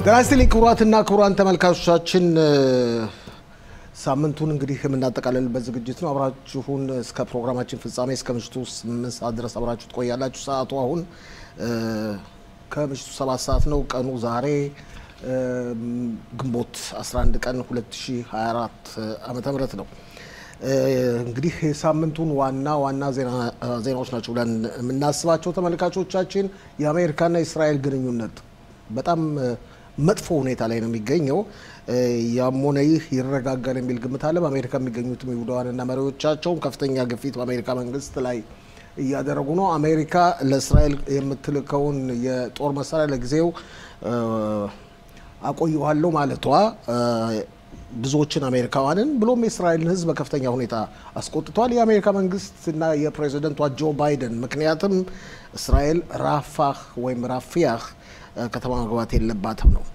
ጤና ይስጥልኝ ክቡራትና ክቡራን ተመልካቾቻችን ሳምንቱን እንግዲህ የምናጠቃልልበት ዝግጅት ነው። አብራችሁን እስከ ፕሮግራማችን ፍጻሜ እስከ ምሽቱ ስምንት ሰዓት ድረስ አብራችሁ ትቆያላችሁ። ሰዓቱ አሁን ከምሽቱ ሰባት ሰዓት ነው። ቀኑ ዛሬ ግንቦት 11 ቀን 2024 ዓመተ ምህረት ነው። እንግዲህ የሳምንቱን ዋና ዋና ዜናዎች ናቸው ብለን የምናስባቸው ተመልካቾቻችን የአሜሪካና የእስራኤል ግንኙነት በጣም መጥፎ ሁኔታ ላይ ነው የሚገኘው። ያም ሆነ ይህ ይረጋጋል የሚል ግምት አለ። በአሜሪካ የሚገኙትም ይሁዳውያንና መሪዎቻቸውም ከፍተኛ ግፊት በአሜሪካ መንግስት ላይ እያደረጉ ነው። አሜሪካ ለእስራኤል የምትልከውን የጦር መሳሪያ ለጊዜው አቆየዋለሁ ማለቷ ብዙዎችን አሜሪካውያንን ብሎም የእስራኤልን ሕዝብ በከፍተኛ ሁኔታ አስቆጥቷል። የአሜሪካ መንግስትና የፕሬዚደንቷ ጆ ባይደን ምክንያትም እስራኤል ራፋህ ወይም ራፊያህ ከተማ መግባት የለባትም ነው።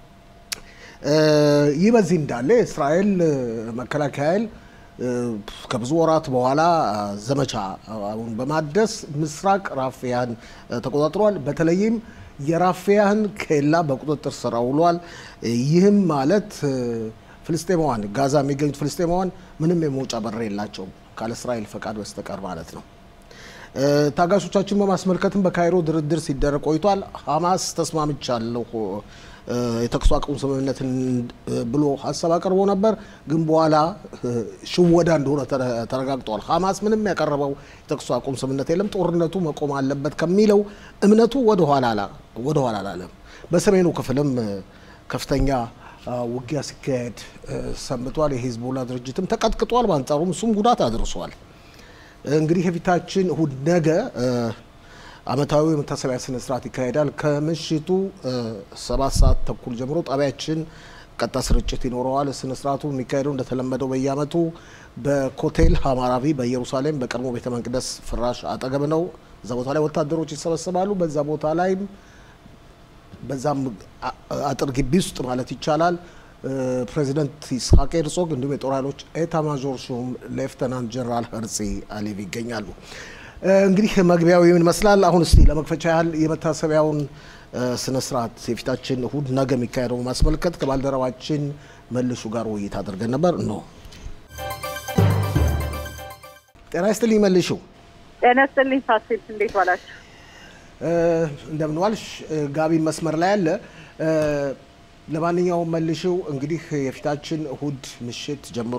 ይህ በዚህ እንዳለ የእስራኤል መከላከያ ኃይል ከብዙ ወራት በኋላ ዘመቻ አሁን በማደስ ምስራቅ ራፊያን ተቆጣጥሯል። በተለይም የራፊያን ኬላ በቁጥጥር ስር አውሏል። ይህም ማለት ፍልስጤማውያን ጋዛ የሚገኙት ፍልስጤማውያን ምንም የመውጫ በር የላቸውም ካለ እስራኤል ፈቃድ በስተቀር ማለት ነው። ታጋሾቻችን በማስመልከትም በካይሮ ድርድር ሲደረግ ቆይቷል። ሀማስ ተስማምቻለሁ የተኩስ አቁም ስምምነትን ብሎ ሀሳብ አቅርቦ ነበር፣ ግን በኋላ ሽወዳ እንደሆነ ተረጋግጧል። ሀማስ ምንም ያቀረበው የተኩስ አቁም ስምምነት የለም፣ ጦርነቱ መቆም አለበት ከሚለው እምነቱ ወደኋላ አላለም። በሰሜኑ ክፍልም ከፍተኛ ውጊያ ሲካሄድ ሰንብቷል። የሂዝቦላ ድርጅትም ተቀጥቅጧል። በአንጻሩም እሱም ጉዳት አድርሷል። እንግዲህ የፊታችን እሁድ ነገ ዓመታዊ የመታሰቢያ ስነ ስርዓት ይካሄዳል። ከምሽቱ ሰባት ሰዓት ተኩል ጀምሮ ጣቢያችን ቀጥታ ስርጭት ይኖረዋል። ስነ ስርዓቱ የሚካሄደው እንደተለመደው በየዓመቱ በኮቴል ሀማራቪ በኢየሩሳሌም በቀድሞ ቤተ መቅደስ ፍራሽ አጠገብ ነው። እዛ ቦታ ላይ ወታደሮች ይሰበሰባሉ። በዛ ቦታ ላይም በዛም አጥር ግቢ ውስጥ ማለት ይቻላል ፕሬዚደንት ይስሐቅ ሄርዞግ እንዲሁም የጦር ኃይሎች ኤታ ማዦር ሹም ሌፍተናንት ጀነራል ሄርዚ አሌቭ ይገኛሉ። እንግዲህ መግቢያው ምን ይመስላል? አሁን እስቲ ለመክፈቻ ያህል የመታሰቢያውን ስነ ስርዓት የፊታችን እሁድ ነገ የሚካሄደው ማስመልከት ከባልደረባችን መልሹ ጋር ውይይት አድርገን ነበር። ነው ጤና ይስጥልኝ መልሹ። ጤና ይስጥልኝ ፋሲል፣ እንዴት ዋላችሁ? እንደምን ዋልሽ? ጋቢ መስመር ላይ አለ። ለማንኛውም መልሽው እንግዲህ የፊታችን እሁድ ምሽት ጀምሮ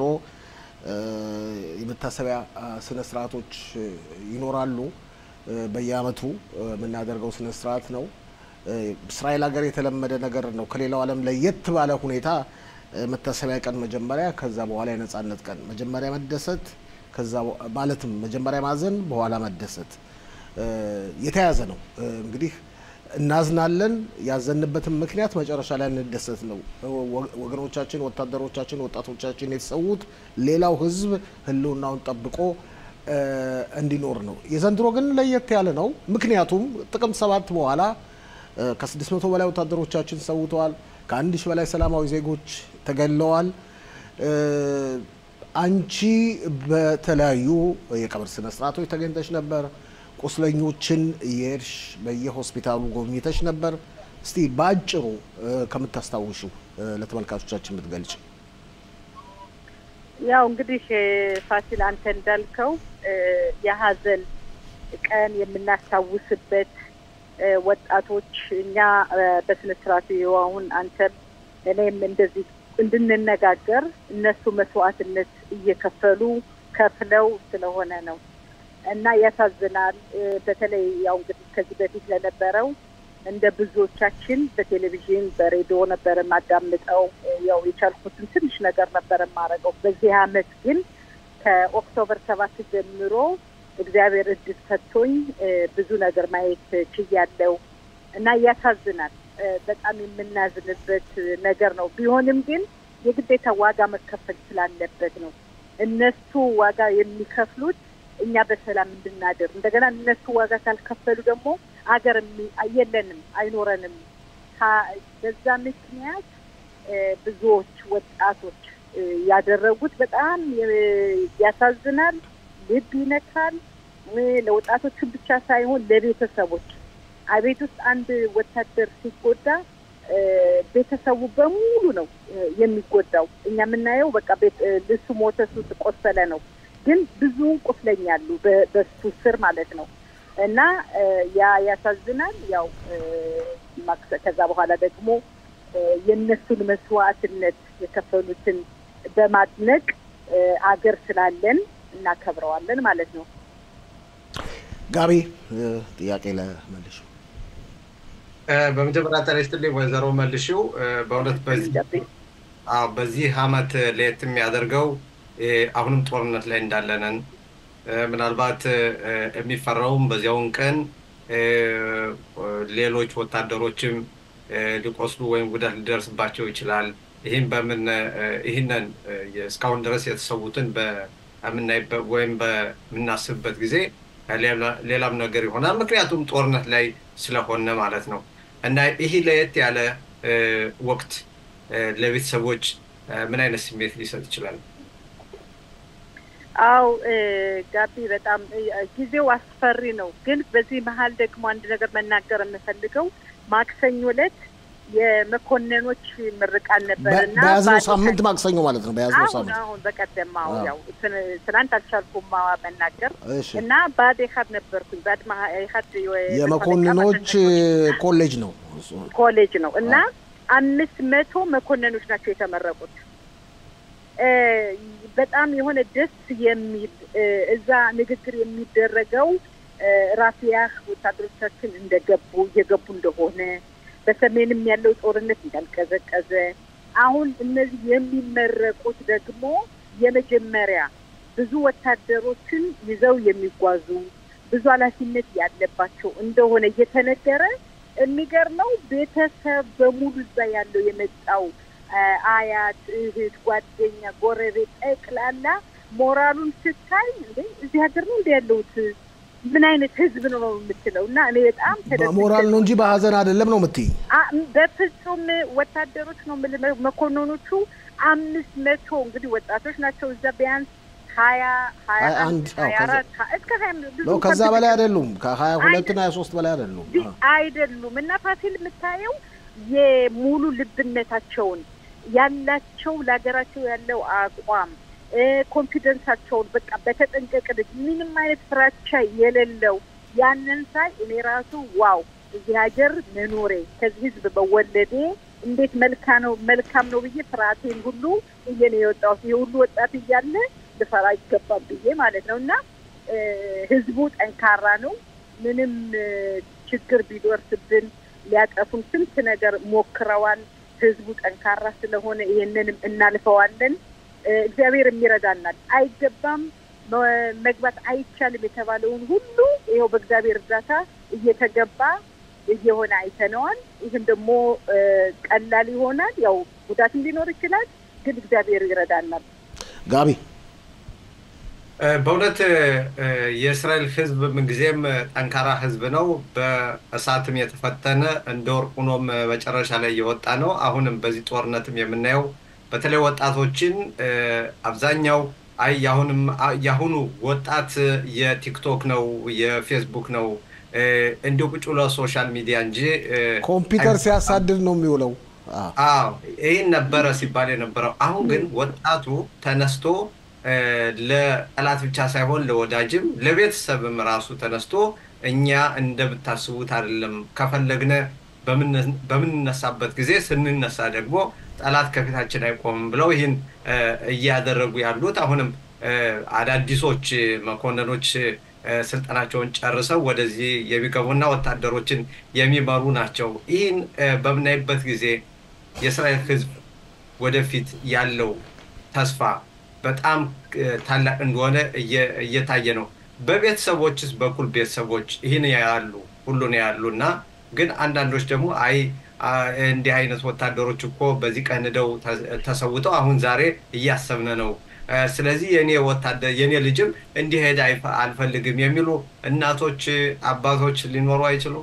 የመታሰቢያ ስነ ስርዓቶች ይኖራሉ። በየአመቱ የምናደርገው ስነ ስርዓት ነው። እስራኤል ሀገር የተለመደ ነገር ነው። ከሌላው ዓለም ለየት ባለ ሁኔታ መታሰቢያ ቀን መጀመሪያ፣ ከዛ በኋላ የነጻነት ቀን መጀመሪያ መደሰት፣ ከዛ ማለትም መጀመሪያ ማዘን፣ በኋላ መደሰት የተያዘ ነው እንግዲህ እናዝናለን። ያዘንበትን ምክንያት መጨረሻ ላይ እንደሰት ነው። ወገኖቻችን፣ ወታደሮቻችን፣ ወጣቶቻችን የተሰዉት ሌላው ሕዝብ ህልውናውን ጠብቆ እንዲኖር ነው። የዘንድሮ ግን ለየት ያለ ነው። ምክንያቱም ጥቅምት ሰባት በኋላ ከስድስት መቶ በላይ ወታደሮቻችን ሰውተዋል። ከአንድ ሺህ በላይ ሰላማዊ ዜጎች ተገለዋል። አንቺ በተለያዩ የቀብር ስነ ስርዓቶች ተገኝተሽ ነበር። ቁስለኞችን የሄድሽ በየሆስፒታሉ ጎብኝተሽ ነበር። እስቲ በአጭሩ ከምታስታውሹ ለተመልካቾቻችን የምትገልጭ። ያው እንግዲህ ፋሲል አንተ እንዳልከው የሀዘን ቀን የምናስታውስበት ወጣቶች እኛ በስነ ስርዓቱ አሁን አንተም እኔም እንደዚህ እንድንነጋገር እነሱ መስዋዕትነት እየከፈሉ ከፍለው ስለሆነ ነው እና ያሳዝናል። በተለይ ያው እንግዲህ ከዚህ በፊት ለነበረው እንደ ብዙዎቻችን በቴሌቪዥን በሬዲዮ ነበር የማዳምጠው። ያው የቻልኩትን ትንሽ ነገር ነበር የማደርገው። በዚህ አመት ግን ከኦክቶበር ሰባት ጀምሮ እግዚአብሔር እድል ሰጥቶኝ ብዙ ነገር ማየት ችያለው እና ያሳዝናል። በጣም የምናዝንበት ነገር ነው። ቢሆንም ግን የግዴታ ዋጋ መከፈል ስላለበት ነው እነሱ ዋጋ የሚከፍሉት እኛ በሰላም እንድናድር እንደገና እነሱ ዋጋ ካልከፈሉ ደግሞ አገር የለንም፣ አይኖረንም። በዛ ምክንያት ብዙዎች ወጣቶች ያደረጉት በጣም ያሳዝናል፣ ልብ ይነካል። ለወጣቶቹ ብቻ ሳይሆን ለቤተሰቦች አቤት ውስጥ አንድ ወታደር ሲጎዳ ቤተሰቡ በሙሉ ነው የሚጎዳው። እኛ የምናየው በቃ ልሱ ሞተ፣ እሱ ቆሰለ ነው። ግን ብዙ ቁስለኛ አሉ በሱ ስር ማለት ነው። እና ያ ያሳዝናል። ያው ከዛ በኋላ ደግሞ የእነሱን መስዋዕትነት የከፈሉትን በማድነቅ አገር ስላለን እናከብረዋለን ማለት ነው። ጋቢ ጥያቄ ለመልሹ በመጀመሪያ ጤና ይስጥልኝ ወይዘሮ መልሺው። በእውነት በዚህ አመት ለየት የሚያደርገው አሁንም ጦርነት ላይ እንዳለንን ምናልባት የሚፈራውም በዚያውን ቀን ሌሎች ወታደሮችም ሊቆስሉ ወይም ጉዳት ሊደርስባቸው ይችላል። ይህም በምን ይህንን እስካሁን ድረስ የተሰዉትን በምናይበት ወይም በምናስብበት ጊዜ ሌላም ነገር ይሆናል። ምክንያቱም ጦርነት ላይ ስለሆነ ማለት ነው እና ይህ ለየት ያለ ወቅት ለቤተሰቦች ምን አይነት ስሜት ሊሰጥ ይችላል? አው ጋቢ በጣም ጊዜው አስፈሪ ነው። ግን በዚህ መሀል ደግሞ አንድ ነገር መናገር የምፈልገው ማክሰኞ ዕለት የመኮንኖች ምርቃን ነበር እና በያዝነው ሳምንት ማክሰኞ ማለት ነው። በያዝነው ሳምንት አሁን በቀደም ያው ትናንት አልቻልኩም መናገር እና ባድ ኢህአድ ነበርኩኝ። ባድ ኢህአድ የመኮንኖች ኮሌጅ ነው ኮሌጅ ነው እና አምስት መቶ መኮንኖች ናቸው የተመረቁት። በጣም የሆነ ደስ የሚል እዛ ንግግር የሚደረገው ራፊያህ ወታደሮቻችን እንደገቡ እየገቡ እንደሆነ በሰሜንም ያለው ጦርነት እንዳልቀዘቀዘ አሁን እነዚህ የሚመረቁት ደግሞ የመጀመሪያ ብዙ ወታደሮችን ይዘው የሚጓዙ ብዙ ኃላፊነት ያለባቸው እንደሆነ እየተነገረ የሚገርመው ቤተሰብ በሙሉ እዛ ያለው የመጣው አያት፣ እህት፣ ጓደኛ፣ ጎረቤት ጠቅላላ ሞራሉን ስታይ እንዴ እዚህ ሀገር ነው እንደ ያለሁት ምን አይነት ህዝብ ነው ነው የምትለው እና እኔ በጣም በሞራል ነው እንጂ በሀዘን አይደለም ነው የምትይ? በፍጹም ወታደሮች ነው መኮንኖቹ አምስት መቶ እንግዲህ ወጣቶች ናቸው እዛ ቢያንስ ሀያ ሀያ አንድ ሀያ አራት እስከ ሀያ ነው ከዛ በላይ አይደሉም። ከሀያ ሁለት እና ሀያ ሶስት በላይ አይደሉም አይደሉም። እና ፋሲል የምታየው የሙሉ ልብነታቸውን ያላቸው ለሀገራቸው ያለው አቋም ኮንፊደንሳቸውን በቃ በተጠንቀቅ ልጅ ምንም አይነት ፍራቻ የሌለው ያንን ሳይ እኔ ራሱ ዋው እዚህ ሀገር መኖሬ ከዚህ ህዝብ መወለዴ እንዴት መልካ ነው መልካም ነው ብዬ ፍርሃቴን ሁሉ ብዬ ነው የወጣሁት። ይሄ ሁሉ ወጣት እያለ ልፈራ አይገባም ብዬ ማለት ነው። እና ህዝቡ ጠንካራ ነው። ምንም ችግር ቢደርስብን ሊያጠፉን ስንት ነገር ሞክረዋል። ህዝቡ ጠንካራ ስለሆነ ይሄንንም እናልፈዋለን። እግዚአብሔር የሚረዳናል። አይገባም መግባት አይቻልም የተባለውን ሁሉ ይኸው በእግዚአብሔር እርዳታ እየተገባ እየሆነ አይተነዋል። ይህም ደግሞ ቀላል ይሆናል። ያው ጉዳትም ሊኖር ይችላል፣ ግን እግዚአብሔር ይረዳናል። ጋቢ በእውነት የእስራኤል ህዝብ ምንጊዜም ጠንካራ ህዝብ ነው። በእሳትም የተፈተነ እንደ ወርቅ ሆኖም መጨረሻ ላይ እየወጣ ነው። አሁንም በዚህ ጦርነትም የምናየው በተለይ ወጣቶችን አብዛኛው አይ ያሁንም ያሁኑ ወጣት የቲክቶክ ነው የፌስቡክ ነው እንዲሁ ቁጭ ብሎ ሶሻል ሚዲያ እንጂ ኮምፒውተር ሲያሳድድ ነው የሚውለው። አዎ ይህን ነበረ ሲባል የነበረው። አሁን ግን ወጣቱ ተነስቶ ለጠላት ብቻ ሳይሆን ለወዳጅም ለቤተሰብም ራሱ ተነስቶ እኛ እንደምታስቡት አይደለም ከፈለግነ በምንነሳበት ጊዜ ስንነሳ ደግሞ ጠላት ከፊታችን አይቆምም ብለው ይህን እያደረጉ ያሉት አሁንም አዳዲሶች መኮንኖች ስልጠናቸውን ጨርሰው ወደዚህ የሚገቡና ወታደሮችን የሚመሩ ናቸው። ይህን በምናይበት ጊዜ የእስራኤል ሕዝብ ወደፊት ያለው ተስፋ በጣም ታላቅ እንደሆነ እየታየ ነው። በቤተሰቦችስ በኩል ቤተሰቦች ይህን ያሉ ሁሉን ያሉ እና ግን አንዳንዶች ደግሞ አይ እንዲህ አይነት ወታደሮች እኮ በዚህ ቀን ሄደው ተሰውተው አሁን ዛሬ እያሰብነ ነው። ስለዚህ የኔ ወታደር የኔ ልጅም እንዲሄድ አልፈልግም የሚሉ እናቶች፣ አባቶች ሊኖሩ አይችሉም።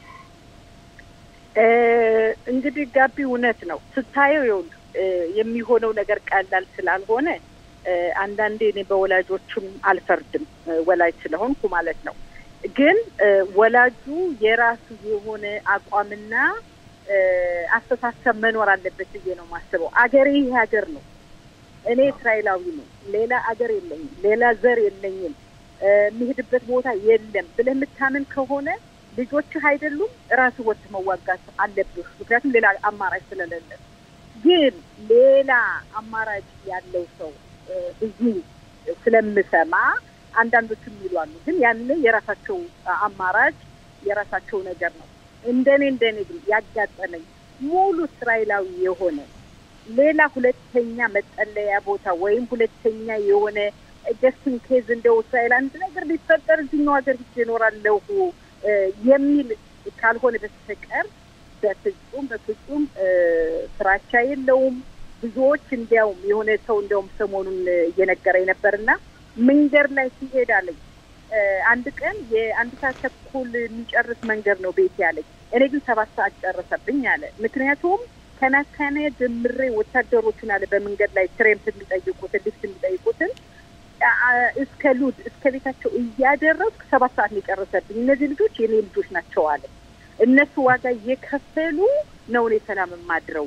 እንግዲህ ጋቢ እውነት ነው ስታየው ይኸውልህ የሚሆነው ነገር ቀላል ስላልሆነ አንዳንዴ እኔ በወላጆችም አልፈርድም፣ ወላጅ ስለሆንኩ ማለት ነው። ግን ወላጁ የራሱ የሆነ አቋምና አስተሳሰብ መኖር አለበት ብዬ ነው የማስበው። አገሬ ይህ ሀገር ነው። እኔ እስራኤላዊ ነው። ሌላ አገር የለኝም። ሌላ ዘር የለኝም። የሚሄድበት ቦታ የለም ብለህ የምታምን ከሆነ ልጆችህ አይደሉም ራስህ ወጥተህ መዋጋት አለብህ። ምክንያቱም ሌላ አማራጭ ስለሌለ። ግን ሌላ አማራጭ ያለው ሰው ብዙ ስለምሰማ አንዳንዶቹ የሚሉ አሉ። ግን ያን የራሳቸው አማራጭ የራሳቸው ነገር ነው። እንደኔ እንደኔ ግን ያጋጠመኝ ሙሉ እስራኤላዊ የሆነ ሌላ ሁለተኛ መጠለያ ቦታ ወይም ሁለተኛ የሆነ ጀስትን ኬዝ እንደው እስራኤል አንድ ነገር ሊፈጠር እዚህኛው ሀገር ሂጅ እኖራለሁ የሚል ካልሆነ በስተቀር በፍጹም በፍጹም ፍራቻ የለውም። ብዙዎች እንዲያውም የሆነ ሰው እንዲያውም ሰሞኑን እየነገረኝ ነበርና መንገድ ላይ ሲሄድ አለኝ አንድ ቀን የአንድ ሰዓት ተኩል የሚጨርስ መንገድ ነው ቤት ያለኝ። እኔ ግን ሰባት ሰዓት ጨረሰብኝ አለ። ምክንያቱም ከናካና ጀምሬ ወታደሮችን አለ በመንገድ ላይ ትሬምፕ የሚጠይቁትን ሊፍት የሚጠይቁትን እስከ ሉድ እስከ ቤታቸው እያደረስኩ ሰባት ሰዓት ነው የጨረሰብኝ። እነዚህ ልጆች የኔ ልጆች ናቸው አለ። እነሱ ዋጋ እየከፈሉ ነው እኔ ሰላም የማድረው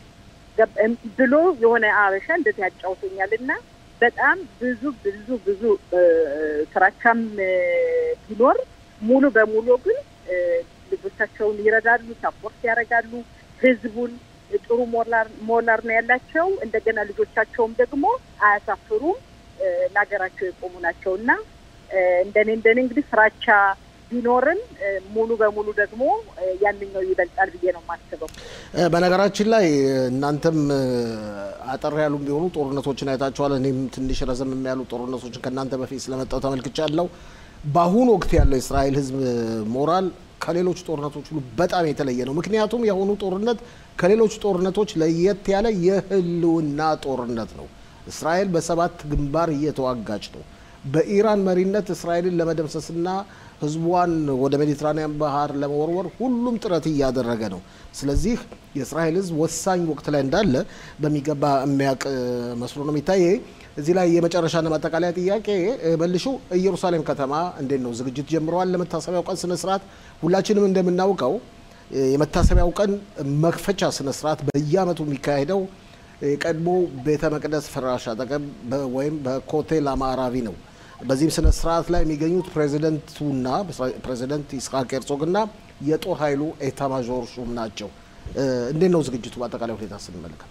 ብሎ የሆነ አበሻ እንደዚህ ያጫውተኛል እና በጣም ብዙ ብዙ ብዙ ስራቻም ቢኖር ሙሉ በሙሉ ግን ልጆቻቸውን ይረዳሉ፣ ሳፖርት ያደርጋሉ። ህዝቡን ጥሩ ሞላር ነው ያላቸው። እንደገና ልጆቻቸውም ደግሞ አያሳፍሩም፣ ለሀገራቸው የቆሙ ናቸው እና እንደኔ እንደኔ እንግዲህ ፍራቻ ቢኖርም ሙሉ በሙሉ ደግሞ ያንኛው ይበልጣል ብዬ ነው የማስበው። በነገራችን ላይ እናንተም አጠር ያሉ ቢሆኑ ጦርነቶችን አይታችኋል። እኔም ትንሽ ረዘም ያሉ ጦርነቶችን ከእናንተ በፊት ስለመጣው ተመልክቻለሁ። በአሁኑ ወቅት ያለው የእስራኤል ህዝብ ሞራል ከሌሎች ጦርነቶች ሁሉ በጣም የተለየ ነው። ምክንያቱም የአሁኑ ጦርነት ከሌሎች ጦርነቶች ለየት ያለ የህልውና ጦርነት ነው። እስራኤል በሰባት ግንባር እየተዋጋች ነው። በኢራን መሪነት እስራኤልን ለመደምሰስና ህዝቧን ወደ ሜዲትራኒያን ባህር ለመወርወር ሁሉም ጥረት እያደረገ ነው። ስለዚህ የእስራኤል ህዝብ ወሳኝ ወቅት ላይ እንዳለ በሚገባ የሚያውቅ መስሎ ነው የሚታየ። እዚህ ላይ የመጨረሻና ማጠቃለያ ጥያቄ መልሹ ኢየሩሳሌም ከተማ እንዴት ነው ዝግጅት ጀምረዋል? ለመታሰቢያው ቀን ስነስርዓት ሁላችንም እንደምናውቀው የመታሰቢያው ቀን መክፈቻ ስነስርዓት በየአመቱ የሚካሄደው የቀድሞ ቤተ መቅደስ ፍራሽ አጠገብ ወይም በኮቴል አማራቪ ነው። በዚህም ስነ ስርዓት ላይ የሚገኙት ፕሬዚደንቱና ፕሬዚደንት ይስሐቅ ሄርዞግና የጦር ኃይሉ ኤታማዦር ሹም ናቸው። እንዴት ነው ዝግጅቱ በአጠቃላይ ሁኔታ ስንመለከት?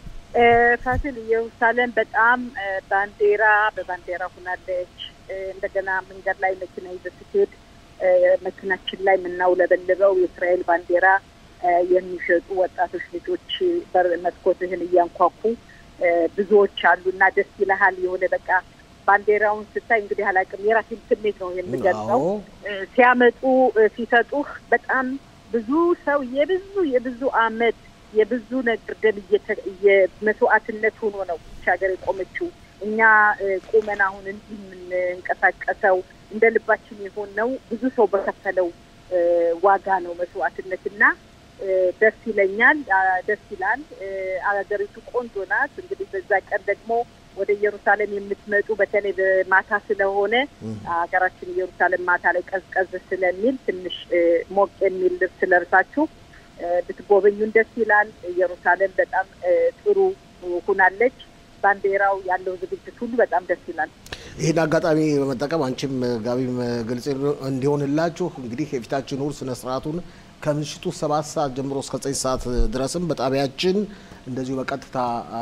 ፋሲል ኢየሩሳሌም በጣም ባንዲራ በባንዲራ ሁናለች። እንደገና መንገድ ላይ መኪና ይዘህ ስትሄድ መኪናችን ላይ የምናውለበልበው የእስራኤል ባንዲራ የሚሸጡ ወጣቶች ልጆች መስኮትህን እያንኳኩ ብዙዎች አሉ እና ደስ ይልሃል። የሆነ በቃ ባንዲራውን ስታይ እንግዲህ አላውቅም የራሴን ስሜት ነው የምገልጸው። ሲያመጡ ሲሰጡህ በጣም ብዙ ሰው የብዙ የብዙ አመት የብዙ ነገር ደም የመስዋዕትነት ሆኖ ነው ይህች ሀገር የቆመችው። እኛ ቁመን አሁን እንዲህ የምንንቀሳቀሰው እንደ ልባችን የሆነው ብዙ ሰው በከፈለው ዋጋ ነው መስዋዕትነት እና ደስ ይለኛል፣ ደስ ይላል። አገሪቱ ቆንጆ ናት። እንግዲህ በዛ ቀን ደግሞ ወደ ኢየሩሳሌም የምትመጡ በተለይ በማታ ስለሆነ ሀገራችን ኢየሩሳሌም ማታ ላይ ቀዝቀዝ ስለሚል ትንሽ ሞቅ የሚል ልብስ ለብሳችሁ ብትጎበኙን ደስ ይላል። ኢየሩሳሌም በጣም ጥሩ ሁናለች። ባንዲራው ያለው ዝግጅት ሁሉ በጣም ደስ ይላል። ይህን አጋጣሚ በመጠቀም አንቺም ጋቢም ግልጽ እንዲሆንላችሁ እንግዲህ የፊታችን እሑድ ስነ ስርዓቱን ከምሽቱ ሰባት ሰዓት ጀምሮ እስከ ዘጠኝ ሰዓት ድረስም በጣቢያችን እንደዚሁ በቀጥታ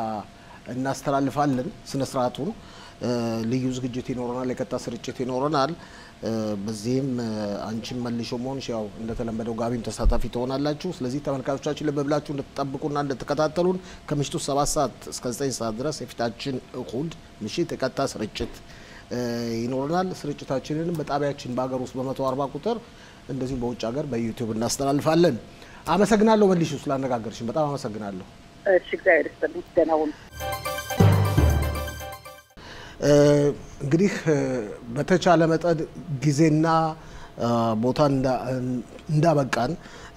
እናስተላልፋለን። ስነ ስርዓቱን ልዩ ዝግጅት ይኖረናል፣ የቀጥታ ስርጭት ይኖረናል። በዚህም አንቺም መልሾ መሆንሽ ያው እንደተለመደው ጋቢም ተሳታፊ ትሆናላችሁ። ስለዚህ ተመልካቾቻችን ልብ ብላችሁ እንድትጠብቁና እንድትከታተሉን ከምሽቱ ሰባት ሰዓት እስከ ዘጠኝ ሰዓት ድረስ የፊታችን እሁድ ምሽት የቀጥታ ስርጭት ይኖረናል። ስርጭታችንንም በጣቢያችን በሀገር ውስጥ በመቶ አርባ ቁጥር እንደዚሁም በውጭ ሀገር በዩቲዩብ እናስተላልፋለን። አመሰግናለሁ መልሹ ስላነጋገርሽን በጣም አመሰግናለሁ። እሺ እግዚአብሔር ይስጥልኝ። ደህና ሁኑ። እንግዲህ በተቻለ መጠን ጊዜና ቦታ እንዳበቃን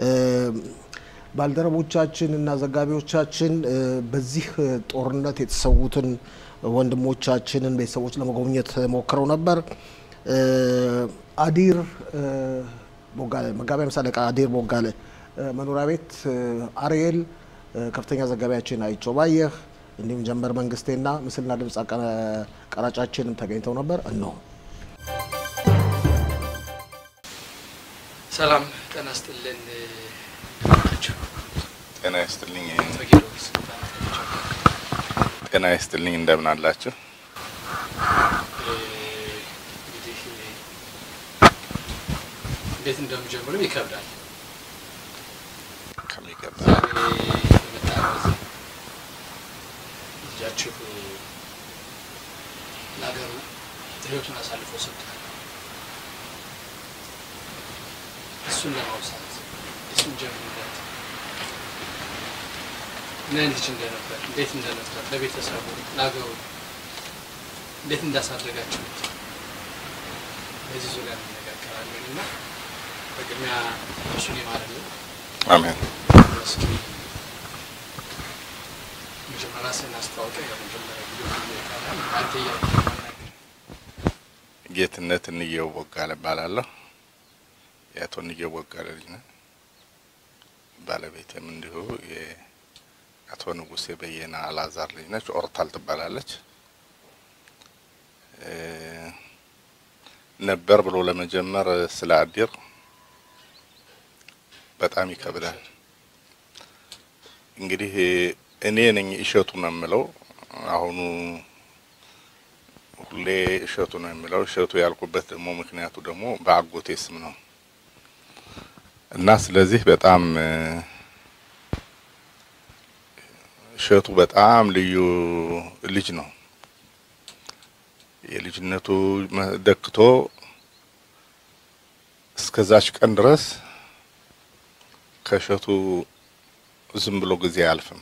ባልደረቦቻችን እና ዘጋቢዎቻችን በዚህ ጦርነት የተሰዉትን ወንድሞቻችንን ቤተሰቦች ለመጎብኘት ሞክረው ነበር። አዲር ቦጋለ መጋቢያ ሃምሳ አለቃ አዲር ቦጋለ መኖሪያ ቤት አርኤል ከፍተኛ ዘጋቢያችን አይቸው ባየህ እንዲሁም ጀንበር መንግስቴና ምስልና ድምፅ ቀራጫችንም ተገኝተው ነበር። እነሆ። ሰላም ጤና ይስጥልን። ጤና ይስጥልኝ። ተጌሮስ ጤና ይስጥልኝ። እንደምን አላችሁ? እንግዲህ እንዴት እንደምጀምርም ይከብዳል። ከሚገባ ዛሬ የመጣበት ልጃችሁ ለሀገሩ ሕይወቱን አሳልፎ ሰጥቷል። እሱን ለማውሳት እሱን ጀምርለት ምን ልጅ እንደነበር እንዴት እንደነበር ለቤተሰቡ ለሀገሩ እንዴት እንዳሳደጋችሁት በዚህ ዙሪያ እንነጋገራለን እና በቅድሚያ እሱን ይማርልን። አሜን። እስኪ መጀመሪያ ራስህን አስተዋውቀህ የመጀመሪያ ቪዲዮ ይባላል አንተ እያልክ ማናገር ጌትነት እንየው ቦጋለ እባላለሁ። የአቶ እንየው ቦጋለ ልጅ ነኝ። ባለቤቴም እንዲሁ የአቶ ንጉሴ በየነ አላዛር ልጅ ነች። ኦርታል ትባላለች። እ ነበር ብሎ ለመጀመር ስለ አዲር በጣም ይከብዳል። እንግዲህ እኔ ነኝ እሸቱ ነው የምለው። አሁኑ ሁሌ እሸቱ ነው የምለው። እሸቱ ያልኩበት ደግሞ ምክንያቱ ደግሞ በአጎቴ ስም ነው እና ስለዚህ በጣም እ እሸቱ በጣም ልዩ ልጅ ነው። የልጅነቱ መ- ደክቶ እስከዛች ቀን ድረስ ከእሸቱ ዝም ብሎ ጊዜ አያልፍም።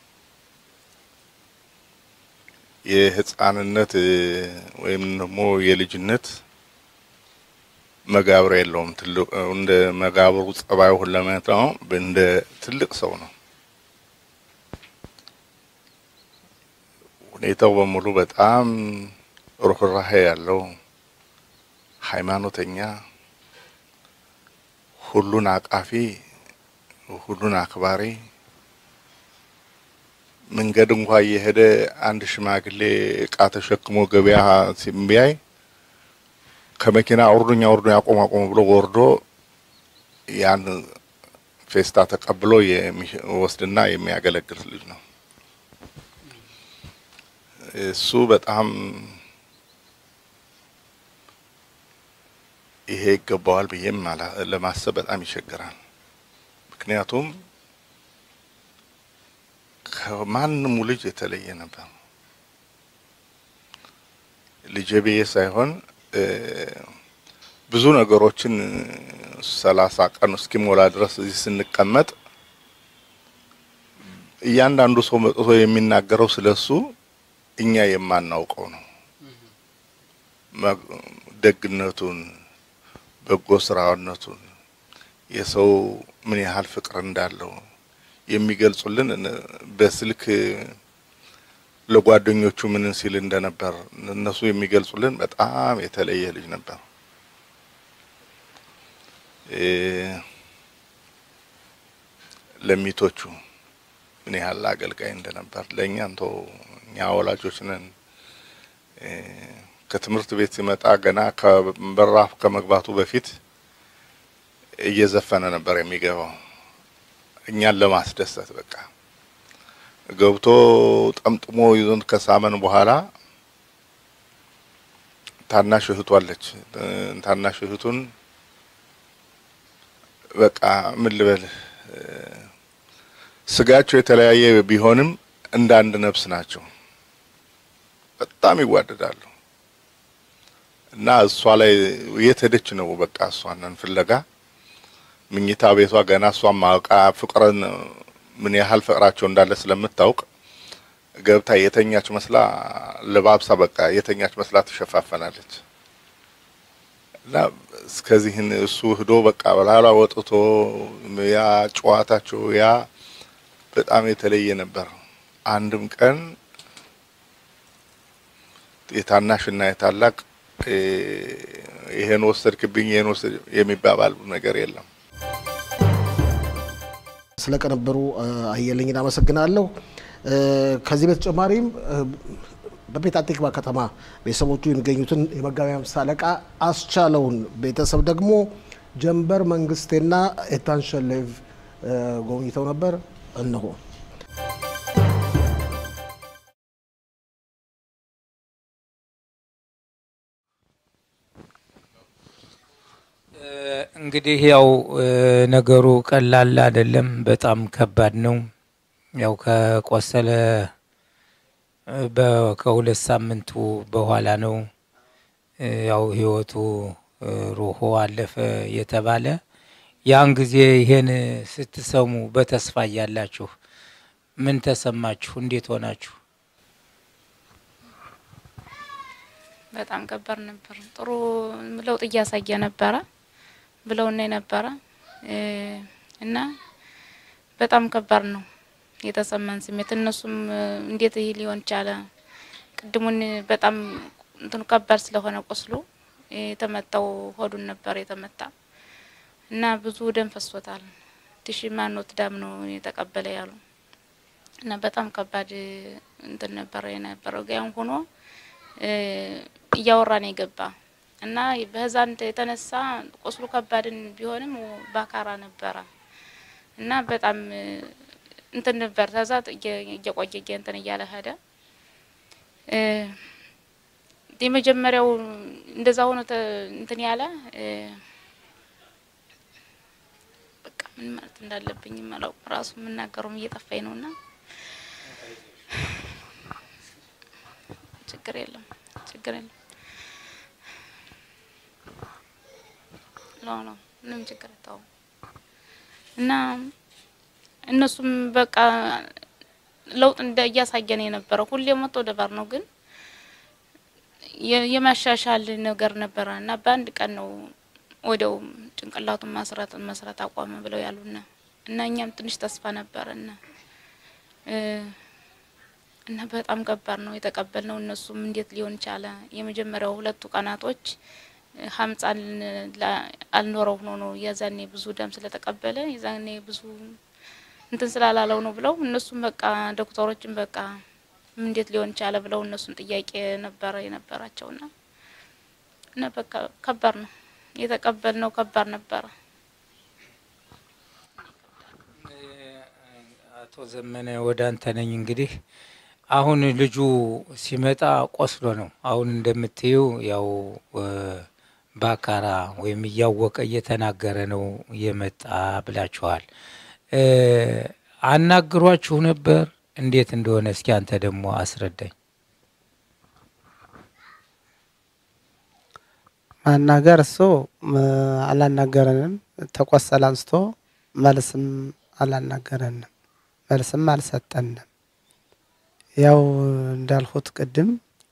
የህፃንነት እ ወይም ደግሞ የልጅነት መጋብር የለውም። ትልቅ እንደ መጋብሩ ጸባዩ ሁለመት ነው። እንደ ትልቅ ሰው ነው። ሁኔታው በሙሉ በጣም ርኅራሄ ያለው ሃይማኖተኛ፣ ሁሉን አቃፊ፣ ሁሉን አክባሪ መንገድ እንኳ እየሄደ አንድ ሽማግሌ እቃ ተሸክሞ ገበያ ሲቢያይ ከመኪና አውርዱኝ አውርዱኝ አቆም አቆም ብሎ ወርዶ ያን ፌስታ ተቀብሎ የሚወስድና የሚያገለግል ልጅ ነው። እሱ በጣም ይሄ ይገባዋል ብዬም አላ- ለማሰብ በጣም ይቸግራል። ምክንያቱም ከማንሙ ልጅ የተለየ ነበር። ልጄ ብዬ ሳይሆን እ ብዙ ነገሮችን ሰላሳ ቀን እስኪሞላ ድረስ እዚህ ስንቀመጥ እያንዳንዱ ሰው መጥቶ የሚናገረው ስለሱ እኛ የማናውቀው ነው። መ- ደግነቱን፣ በጎ ስራነቱን፣ የሰው ምን ያህል ፍቅር እንዳለው የሚገልጹልን እነ- በስልክ ለጓደኞቹ ምን ሲል እንደነበር እነሱ የሚገልጹልን በጣም የተለየ ልጅ ነበር። እ ለሚቶቹ ምን ያህል አገልጋይ እንደነበር ለእኛ እንቶ እኛ ወላጆች ነን። እ ከትምህርት ቤት ሲመጣ ገና ከበራፍ ከመግባቱ በፊት እየዘፈነ ነበር የሚገባው እኛን ለማስደሰት በቃ ገብቶ ጠምጥሞ ይዞን ከሳመን በኋላ ታናሽ እህቱ አለች። እ ታናሽ እህቱን በቃ ምን ልበልህ እ ስጋቸው የተለያየ ቢሆንም እንደ አንድ ነፍስ ናቸው። በጣም ይዋደዳሉ እና እሷ ላይ የት ሄደች ነው በቃ እሷንን ፍለጋ ምኝታ ቤቷ ገና እሷም ማውቃ ፍቅርን ምን ያህል ፍቅራቸው እንዳለ ስለምታውቅ ገብታ የተኛች መስላ ለባብሳ በቃ የተኛች መስላ ትሸፋፈናለች። እና እስከዚህን እሱ ህዶ በቃ በላላ ወጥቶ ያ ጨዋታቸው ያ በጣም የተለየ ነበር። አንድም ቀን የታናሽና የታላቅ እ ይሄን ወሰድክብኝ ይሄን ወሰድ የሚባባል ነገር የለም። ስለ ቅንብሩ አየለኝን አመሰግናለሁ። ከዚህ በተጨማሪም በቤት አቲክባ ከተማ ቤተሰቦቹ የሚገኙትን የመጋቢ ሃምሳ አለቃ አስቻለውን ቤተሰብ ደግሞ ጀንበር መንግስቴና ኤታን ሸሌቭ ጎብኝተው ነበር። እነሆ እንግዲህ ያው ነገሩ ቀላል አይደለም፣ በጣም ከባድ ነው። ያው ከቆሰለ ከሁለት ሳምንቱ በኋላ ነው ያው ህይወቱ ሩሆ አለፈ የተባለ። ያን ጊዜ ይሄን ስትሰሙ በተስፋ እያላችሁ ምን ተሰማችሁ? እንዴት ሆናችሁ? በጣም ከባድ ነበር። ጥሩ ለውጥ እያሳየ ነበረ ብለውና የነበረ እና በጣም ከባድ ነው የተሰማን ስሜት። እነሱም እንዴት ይህ ሊሆን ቻለ? ቅድሙን በጣም እንትኑ ከባድ ስለሆነ ቁስሉ የተመታው ሆዱን ነበር የተመታ እና ብዙ ደም ፈሶታል። ትሽ ማኖት ዳም ነው የተቀበለ ያሉ እና በጣም ከባድ እንትን ነበረ የነበረው ጋያም ሆኖ እያወራን የገባ እና በህዛን የተነሳ ቁስሉ ከባድን ቢሆንም ባካራ ነበረ እና በጣም እንትን ነበር። ከዛ እየቆየ እንትን እያለ ሄደ። የመጀመሪያው እንደዛ ሆኖ እንትን ያለ በቃ ምን ማለት እንዳለብኝ ማለው ራሱ የምናገረውም እየጠፋኝ ነው እና ችግር የለም ችግር የለም ነው ምንም ችግር አታው እና እነሱም በቃ ለውጥ እንደ እያሳየን የነበረው ሁሌ መቶ ደባር ነው፣ ግን የማሻሻል ነገር ነበረ እና በአንድ ቀን ነው ወዲያው ጭንቅላቱን ማስራት መስራት አቋመ ብለው ያሉና እና እኛም ትንሽ ተስፋ ነበረና እና በጣም ከባድ ነው የተቀበልነው። እነሱም እንዴት ሊሆን ቻለ? የመጀመሪያው ሁለቱ ቀናቶች ሀምጻን አልኖረው ሆኖ ነው የዛኔ ብዙ ደም ስለተቀበለ የዛኔ ብዙ እንትን ስላላለው ነው ብለው እነሱም በቃ ዶክተሮችን በቃ እንዴት ሊሆን ቻለ ብለው እነሱም ጥያቄ ነበረ የነበራቸውና እና በቃ ከባድ ነው የተቀበልነው ከባድ ነበረ። አቶ ዘመነ ወደ አንተ ነኝ እንግዲህ አሁን ልጁ ሲመጣ ቆስሎ ነው። አሁን እንደምትዩ ያው ባካራ ወይም እያወቀ እየተናገረ ነው የመጣ ብላችኋል። አናግሯችሁ ነበር? እንዴት እንደሆነ እስኪ አንተ ደግሞ አስረዳኝ። ማናገር እሱ አላናገረንም። ተቆሰለ አንስቶ መልስም አላናገረንም፣ መልስም አልሰጠንም። ያው እንዳልሁት ቅድም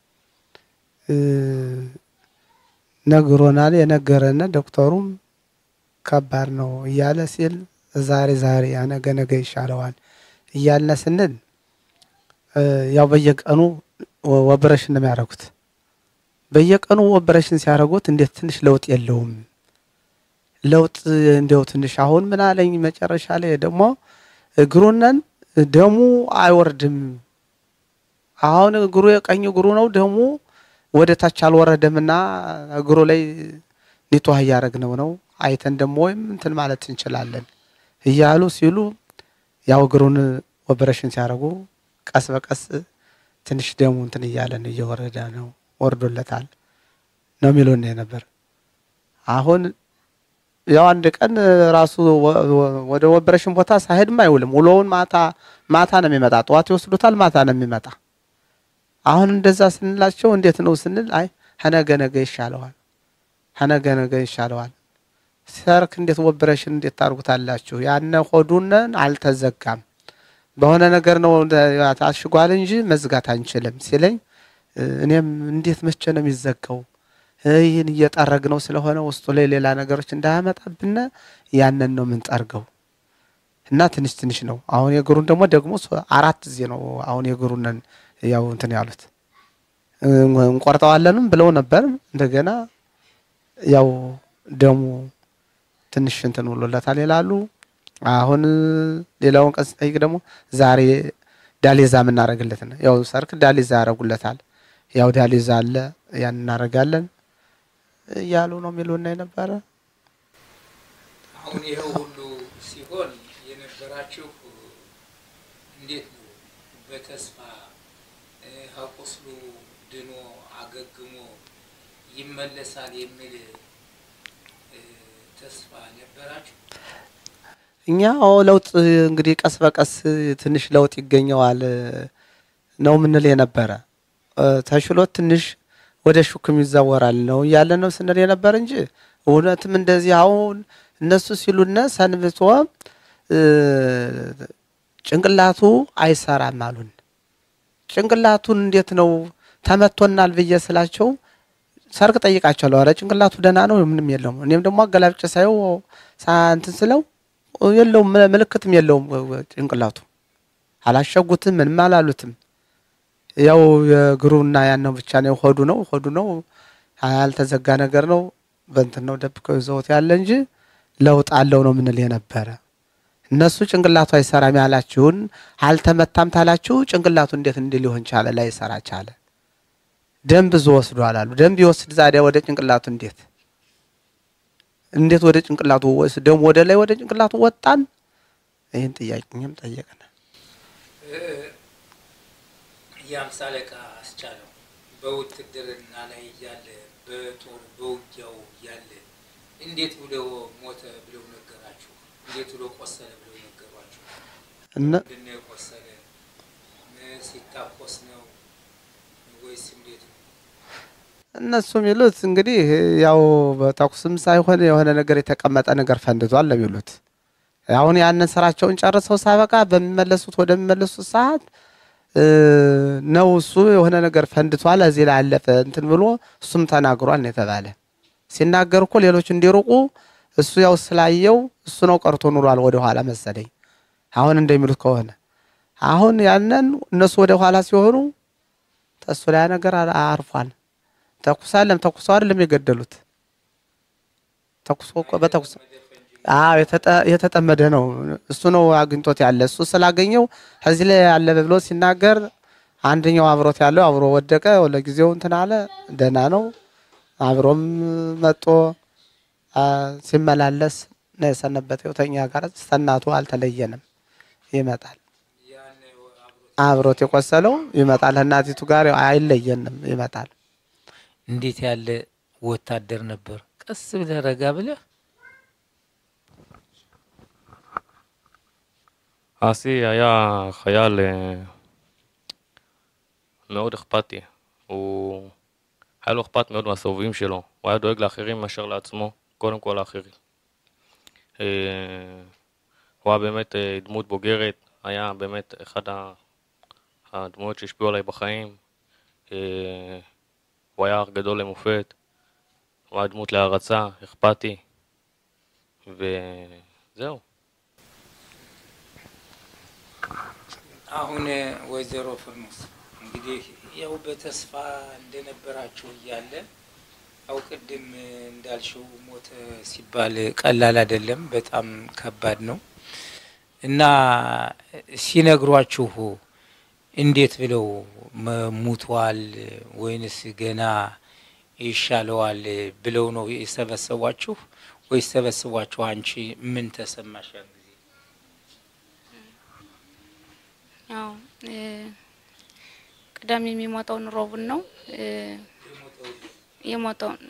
ነግሮናል። የነገረን ዶክተሩም ከባድ ነው እያለ ሲል ዛሬ ዛሬ ነገ ነገ ይሻለዋል እያልን ስንል ያው በየቀኑ ኦፕሬሽን ነው የሚያደርጉት። በየቀኑ ኦፕሬሽን ሲያደርጉት እንዴት ትንሽ ለውጥ የለውም? ለውጥ እንዲያው ትንሽ አሁን ምን አለኝ መጨረሻ ላይ ደግሞ እግሩነን ደሙ አይወርድም። አሁን እግሩ የቀኝ እግሩ ነው ደሙ ወደ ታች አልወረደምና እግሩ ላይ ኒቷህ እያደረግነው ነው አይተን ደግሞ ወይም እንትን ማለት እንችላለን እያሉ ሲሉ ያው እግሩን ኦፕሬሽን ሲያደርጉ ቀስ በቀስ ትንሽ ደሙ እንትን እያለን እየወረደ ነው ወርዶለታል ነው የሚሉን ነበር። አሁን ያው አንድ ቀን ራሱ ወደ ኦፕሬሽን ቦታ ሳሄድም አይውልም። ውሎውን ማታ ማታ ነው የሚመጣ። ጠዋት ይወስዱታል፣ ማታ ነው የሚመጣ። አሁን እንደዛ ስንላቸው እንዴት ነው ስንል አይ ሀነገ ነገ ይሻለዋል፣ ሀነገ ነገ ይሻለዋል። ሰርክ እንዴት ኦፕሬሽን እንዴት ታርጉታላችሁ? ያነ ሆዱነን አልተዘጋም በሆነ ነገር ነው ታሽጓል እንጂ መዝጋት አንችልም ሲለኝ እኔም እንዴት መቼ ነው የሚዘጋው? ይህን እየጠረግ ነው ስለሆነ ውስጡ ላይ ሌላ ነገሮች እንዳያመጣብን ያንን ነው የምንጠርገው እና ትንሽ ትንሽ ነው። አሁን የእግሩን ደግሞ ደግሞ አራት ጊዜ ነው አሁን የእግሩንን ያው እንትን ያሉት እንቆርጠዋለንም ብለው ነበር። እንደገና ያው ደሙ ትንሽ እንትን ብሎለታል ይላሉ። አሁን ሌላውን ቀን ስጠይቅ ደግሞ ዛሬ ዳሌዛ የምናደርግለት ነው። ያው ሰርክ ዳሌዛ ያደርጉለታል። ያው ዳሌዛ አለ ያን እናደርጋለን እያሉ ነው የሚሉና የነበረ አሁን ይኸው ሁሉ ሲሆን የነበራችሁ እንዴት ነው? በተስፋ እ፣ ከቁስሉ ድኖ አገግሞ ይመለሳል የሚል እ፣ ተስፋ ነበራችሁ? እኛ አዎ ለውጥ እንግዲህ ቀስ በቀስ ትንሽ ለውጥ ይገኘዋል ነው ምንል የነበረ እ፣ ተሽሎት ትንሽ ወደ ሹክም ይዛወራል ነው እያለ ነው ስንል የነበር እንጂ እውነትም እንደዚህ አሁን እነሱ ሲሉነ ሰንብቶ እ፣ ጭንቅላቱ አይሰራም አሉን። ጭንቅላቱን እንዴት ነው ተመቶናል ብዬ ስላቸው ሰርቅ ጠይቃቸዋለሁ። ኧረ ጭንቅላቱ ደህና ነው ምንም የለውም። እኔም ደግሞ አገላብጬ ሳየው ሳ- እንትን ስለው የለውም ምል- ምልክትም የለውም ጭንቅላቱ አላሸጉትም ምንም አላሉትም። ያው የእግሩና ያነው ብቻ ነው ሆዱ ነው ሆዱ ነው ያልተዘጋ ነገር ነው በእንትን ነው ደብቀው ይዘውት ያለ እንጂ ለውጥ አለው ነው ምንል የነበረ እነሱ ጭንቅላቱ አይሰራም ያላችሁን አልተመታም ታላችሁ ጭንቅላቱ እንዴት እንዲህ ሊሆን ቻለ ላይሰራ ቻለ ደም ብዙ ወስዷል አሉ ደም ቢወስድ ዛዲያ ወደ ጭንቅላቱ እንዴት እንዴት ወደ ጭንቅላቱ ወስ ደም ወደ ላይ ወደ ጭንቅላቱ ወጣን ይህን ጥያቄኝም ጠየቅን የአምሳ አለቃ አስቻለው በውትድርና ላይ እያለ በጦር በውጊያው እያለ እንዴት ብሎ ሞተ ብለው ነገራችሁ? እንዴት ብሎ ቆሰለ ብለው ነገሯችሁ? እነ ምንድን ነው የቆሰለ? እ፣ ሲታኮስ ነው ወይስ እንዴት ነው? እነሱ የሚሉት እንግዲህ ያው በተኩስም ሳይሆን የሆነ ነገር የተቀመጠ ነገር ፈንድቷል ነው የሚሉት። አሁን ያንን ስራቸውን ጨርሰው ሳበቃ በሚመለሱት ወደሚመለሱት ሰዓት እ፣ ነው እሱ የሆነ ነገር ፈንድቷል እዚህ ላይ አለፈ እንትን ብሎ እሱም ተናግሯል ነው የተባለ። ሲናገር እኮ ሌሎች እንዲርቁ እሱ ያው ስላየው እሱ ነው ቀርቶ ኑሯል ወደ ኋላ መሰለኝ። አሁን እንደሚሉት ከሆነ አሁን ያንን እነሱ ወደ ኋላ ሲሆኑ ተሱ ላይ ነገር አ- አርፏል። ተኩስ አለም ተኩሰው አይደለም የገደሉት። ተኩሶ እኮ በተኩስ አዎ የተጠ- የተጠመደ ነው። እሱ ነው አግኝቶት ያለ። እሱ ስላገኘው ከዚህ ላይ ያለ ብሎ ሲናገር አንደኛው አብሮት ያለው አብሮ ወደቀ። ለጊዜው እንትን አለ፣ ደህና ነው። አብሮም መጦ አ፣ ሲመላለስ ነው የሰነበተው። ተኛ ጋር ሰናቱ አልተለየንም። ይመጣል ያን አብሮ አብሮት የቆሰለው ይመጣል። እናቲቱ ጋር አይለየንም፣ ይመጣል። እንዴት ያለ ወታደር ነበር? ቀስ ብለህ ረጋ ብለህ אסי היה חייל אה, מאוד אכפתי. הוא... היה לו אכפת מאוד מהסובבים שלו. הוא היה דואג לאחרים מאשר לעצמו, קודם כל לאחרים. אה, הוא היה באמת אה, דמות בוגרת, היה באמת אחד ה- הדמויות שהשפיעו עליי בחיים. אה, הוא היה אח גדול למופת, הוא היה דמות להערצה, אכפתי, וזהו. አሁን ወይዘሮ ፍርሙስ እንግዲህ ያው በተስፋ እንደነበራችሁ እያለ ያው ቅድም እንዳልሽው ሞተ ሲባል ቀላል አይደለም፣ በጣም ከባድ ነው እና ሲነግሯችሁ እንዴት ብለው መ- ሙቷል ወይንስ ገና ይሻለዋል ብለው ነው የሰበሰቧችሁ ወይስ ሰበስቧችሁ? አንቺ ምን ተሰማሽ ያን ጊዜ? ያው እ፣ ቅዳሜ የሚሞተውን ሮቡን ነው እ፣ የሞተውን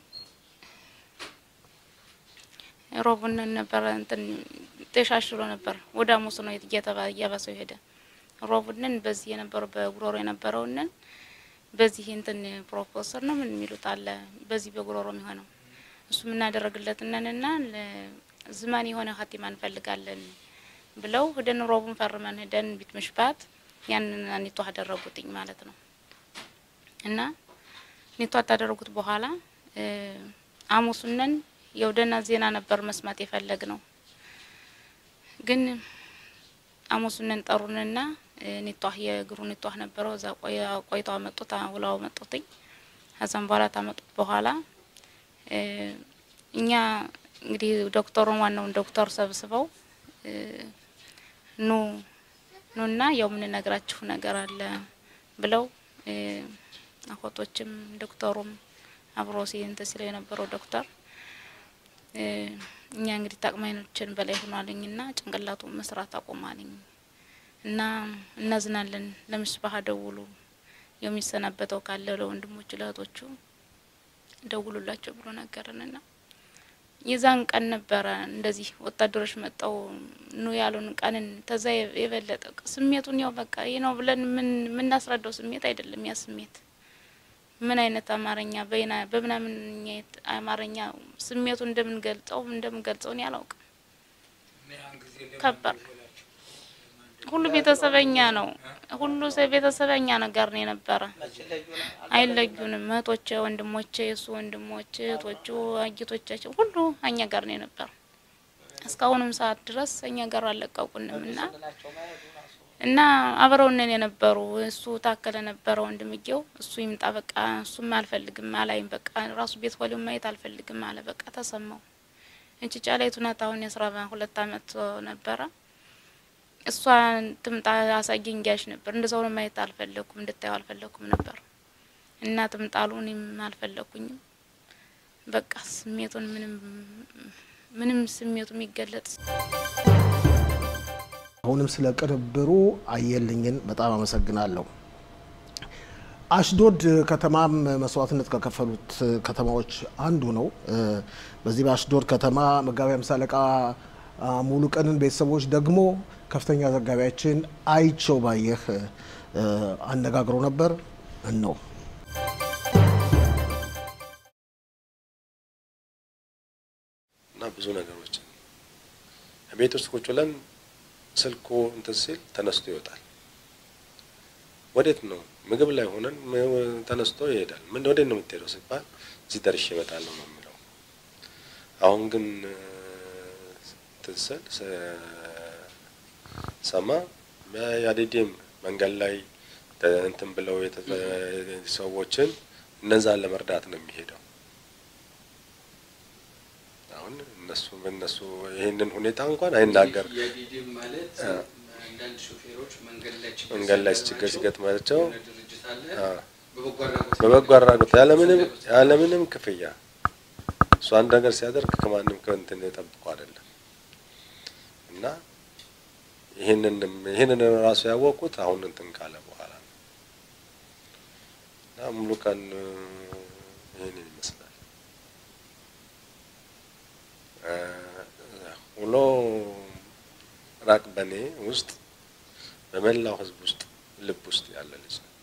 ሮቡን ነበረ እንትን ተሻሽሎ ነበር። ወደ ሐሙስ ነው እየተባ እያባሰው ሄደ። ሮቡንን በዚህ የነበረው በጉሮሮ የነበረውንን በዚህ እንትን ፕሮፌሰር ነው ምን የሚሉት አለ በዚህ በጉሮሮ የሚሆነው እሱ የምናደረግለትነንና ዝማን የሆነ ሀቲማ እንፈልጋለን ብለው ሂደን ሮቡን ፈርመን ሂደን ቢት ምሽባት ያንን ኒቶ አደረጉትኝ ማለት ነው። እና ኒቶ አታደረጉት በኋላ አሙሱነን የውደና ዜና ነበር መስማት የፈለግ ነው። ግን አሙሱነን ጠሩንና ኒቷህ የእግሩ ኒቷህ ነበረው እዛ ቆይተው አመጡት ውላው መጡትኝ። ከዛም በኋላ ታመጡት በኋላ እኛ እንግዲህ ዶክተሩን ዋናውን ዶክተር ሰብስበው እ፣ ኑ ኑና ያው የምንነግራችሁ ነገር አለ ብለው እ፣ አኮቶችም ዶክተሩም አብሮ ሲንት ሲለው የነበረው ዶክተር እ፣ እኛ እንግዲህ ታቅማይኖችን በላይ ሆኗልኝና ጭንቅላቱ መስራት አቆማልኝ እና እናዝናለን ለምስባህ ደውሉ የሚሰናበተው ካለ ለወንድሞቹ ለእህቶቹ ደውሉላቸው ብሎ ነገርንና የዛን ቀን ነበረ እንደዚህ ወታደሮች መጠው ኑ ያሉን ቀንን ተዛ የበለጠ ስሜቱን ያው በቃ ይህ ነው ብለን ምን የምናስረዳው ስሜት አይደለም። ያ ስሜት ምን አይነት አማርኛ በይና በምናምን አማርኛ ስሜቱ እንደምንገልጸው እንደምንገልጸው እኔ አላውቅም። ከባድ ሁሉ ቤተሰበኛ ነው። ሁሉ ሰው ቤተሰበኛ ነገር ነው የነበረ። አይለዩንም። እህቶቼ፣ ወንድሞቼ፣ የእሱ ወንድሞች፣ እህቶቹ፣ አጊቶቻቸው ሁሉ እኛ ጋር ነው የነበረ። እስካሁንም ሰዓት ድረስ እኛ ጋር አልለቀቁንም እና እና አብረውነን የነበሩ እሱ ታከለ ነበረ ወንድምጌው እሱ ይምጣ በቃ እሱም አልፈልግም አላይም በቃ ራሱ ቤት ወሊው ማየት አልፈልግም አለ። በቃ ተሰማው። እንጭጫ ላይ ቱናት አሁን የአስራ ሁለት አመት ነበረ እሷ ትምጣ አሳየኝ ጋሽ ነበር። እንደዛው ነው ማየት አልፈለኩም፣ እንድታየው አልፈለኩም ነበር እና ትምጣሉ እኔም አልፈለኩኝም። በቃ ስሜቱን ምንም ምንም ስሜቱ የሚገለጽ አሁንም ስለ ቅንብሩ አየልኝን በጣም አመሰግናለሁ። አሽዶድ ከተማም መስዋዕትነት ከከፈሉት ከተማዎች አንዱ ነው። በዚህ በአሽዶድ ከተማ መጋቢ ሃምሳ አለቃ ሙሉ ቀንን ቤተሰቦች ደግሞ ከፍተኛ ዘጋቢያችን አይቸው ባየህ አነጋግሮ ነበር ነው እና ብዙ ነገሮችን ቤት ውስጥ ቁጭ ብለን ስልኩ እንትን ሲል ተነስቶ ይወጣል። ወዴት ነው? ምግብ ላይ ሆነን ተነስቶ ይሄዳል። ምን ወዴት ነው የምትሄደው ሲባል እዚህ ደርሼ እመጣለሁ ነው የሚለው። አሁን ግን እንትን ስል ሰማ በያዴዴም መንገድ ላይ እንትን ብለው ሰዎችን እነዛን ለመርዳት ነው የሚሄደው። አሁን እነሱ እነሱ ይህንን ሁኔታ እንኳን አይናገር የዲዲም ማለት አንዳንድ ሾፌሮች መንገድ ላይ ችግር መንገድ ላይ ችግር ሲገጥማቸው የሆነ ድርጅት አለ በበጎ አድራጎት በበጎ አድራጎት ያለምንም ያለምንም ክፍያ እሱ አንድ ነገር ሲያደርግ ከማንም ከእንትን የጠብቁ አይደለም እና ይህንን ይህንን ራሱ ያወቁት አሁን እንትን ካለ በኋላ ነው እና ሙሉ ቀን ይህንን ይመስላል ውሎ ራቅ በኔ ውስጥ በመላው ሕዝብ ውስጥ ልብ ውስጥ ያለ ልጅ ነው።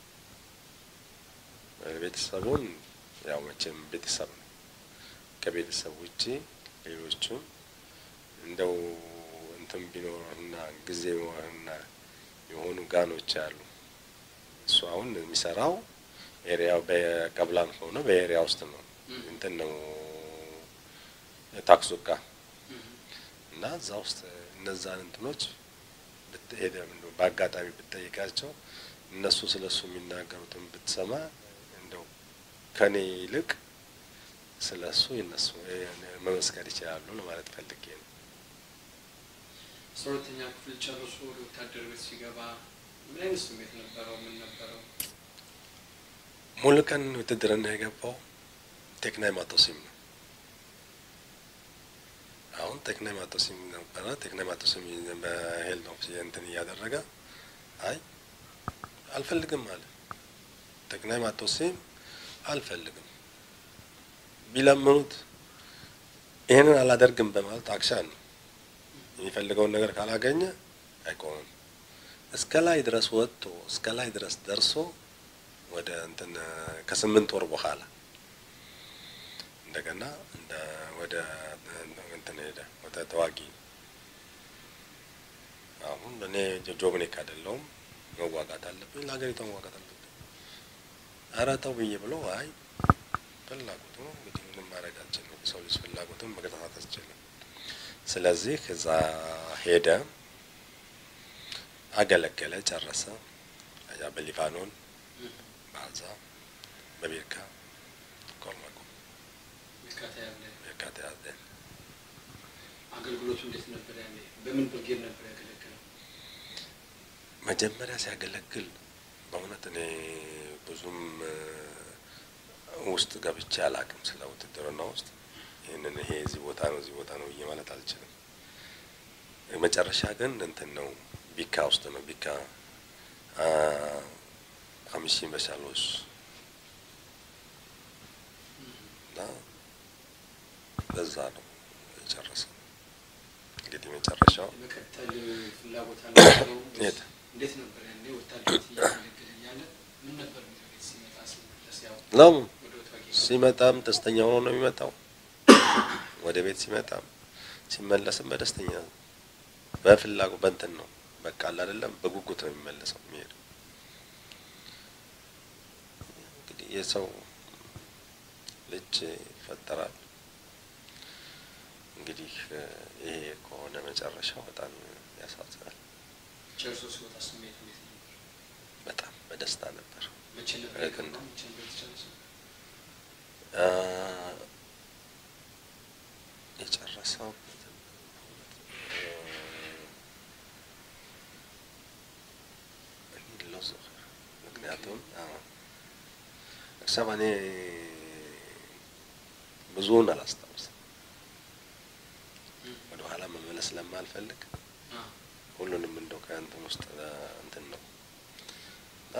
ቤተሰቡን ያው መቼም ቤተሰብ ነው። ከቤተሰብ ውጪ ሌሎቹም እንደው እንትን ቢኖርና ጊዜ እና የሆኑ ጋኖች አሉ። እሱ አሁን የሚሰራው ኤሪያው በቀብላን ሆኖ በኤሪያ ውስጥ ነው እንትን ነው ታክሱቃ እና እዛ ውስጥ እነዛን እንትኖች ብትሄደ በአጋጣሚ ብትጠይቃቸው እነሱ ስለ እሱ የሚናገሩትን ብትሰማ እንደው ከኔ ይልቅ ስለ እሱ እነሱ መመስከር ይችላሉ ለማለት ፈልጌ ነው። አስራ ሁለተኛ ክፍል ጨርሶ ወደ ወታደር ቤት ሲገባ ምን አይነት ስሜት ነበረው? ምን ነበረው? ሙሉ ቀን ውትድርና የገባው ቴክናይ ማቶሲም ነው። አሁን ቴክናይ ማቶሲም ነበረ። ቴክናይ ማቶሲም በሄል ነው እንትን እያደረገ አይ አልፈልግም አለ። ቴክናይ ማቶሲም አልፈልግም ቢለምኑት ይህንን አላደርግም በማለት አክሻን ነው የሚፈልገውን ነገር ካላገኘ አይቆምም። እስከ ላይ ድረስ ወጥቶ እስከ ላይ ድረስ ደርሶ ወደ እንትን ከስምንት ወር በኋላ እንደገና እንደ ወደ እንትን ሄደ ወደ ተዋጊ። አሁን እኔ ጆብኔክ አይደለሁም መዋጋት አለብኝ፣ ለሀገሪቷ መዋጋት አለብኝ። ኧረ ተው ብዬ ብሎ አይ ፍላጎቱ ነው እንግዲህ ምንም ማድረግ አልችልም። የሰው ልጅ ፍላጎቱን መገታታት አልችልም። ስለዚህ እዛ ሄደ፣ አገለገለ፣ ጨረሰ። ከዚያ በሊባኖን በአዛ በቤርካ ኮልማኮ ሚካታ ያለ ቤርካ ተያዘ። አገልግሎቱ እንዴት ነበር ያኔ? በምን ብርጌድ ነበር ያገለገለው? መጀመሪያ ሲያገለግል በእውነት እኔ ብዙም እ፣ ውስጥ ገብቼ አላቅም ስለ ውትድርና ውስጥ ይህንን ይሄ እዚህ ቦታ ነው እዚህ ቦታ ነው ብዬ ማለት አልችልም። መጨረሻ ግን እንትን ነው ቢካ ውስጥ ነው ቢካ አ፣ ሀምሺ በሻሎስ እና በዛ ነው የጨረሰው። እንግዲህ መጨረሻው የመቀጠል ፍላጎት አልነበረው? የት? እንዴት ነበር ያኔ ወታደሮች እያገለገለ እያለ ምን ነበር የሚለው ቤት ሲመጣ ሲመለስ? ያው ነው ወደ ወታጌ ሲመጣም ደስተኛ ሆኖ ነው የሚመጣው። ወደ ቤት ሲመጣም ሲመለስም በደስተኛ በፍላጎት በእንትን ነው በቃ አለ አይደለም በጉጉት ነው የሚመለሰው የሚሄደው። እንግዲህ የሰው ልጅ ይፈጠራል። እንግዲህ እ፣ ይሄ ከሆነ መጨረሻው በጣም ያሳዝናል። ጨርሶ ሲወጣ ስሜቱ እንዴት ነበር? በጣም በደስታ ነበር። መቼ ነበር እህትና የገባው? መቼ ነበር የተጨረሰው? አ፣ የጨረሰው ሎዞር ምክንያቱም እክሰብ እኔ ብዙውን አላስታውስም። ወደ ኋላ መመለስ ስለማልፈልግ አ፣ ሁሉንም እንደው ከእንትን ውስጥ እ፣ እንትን ነው እና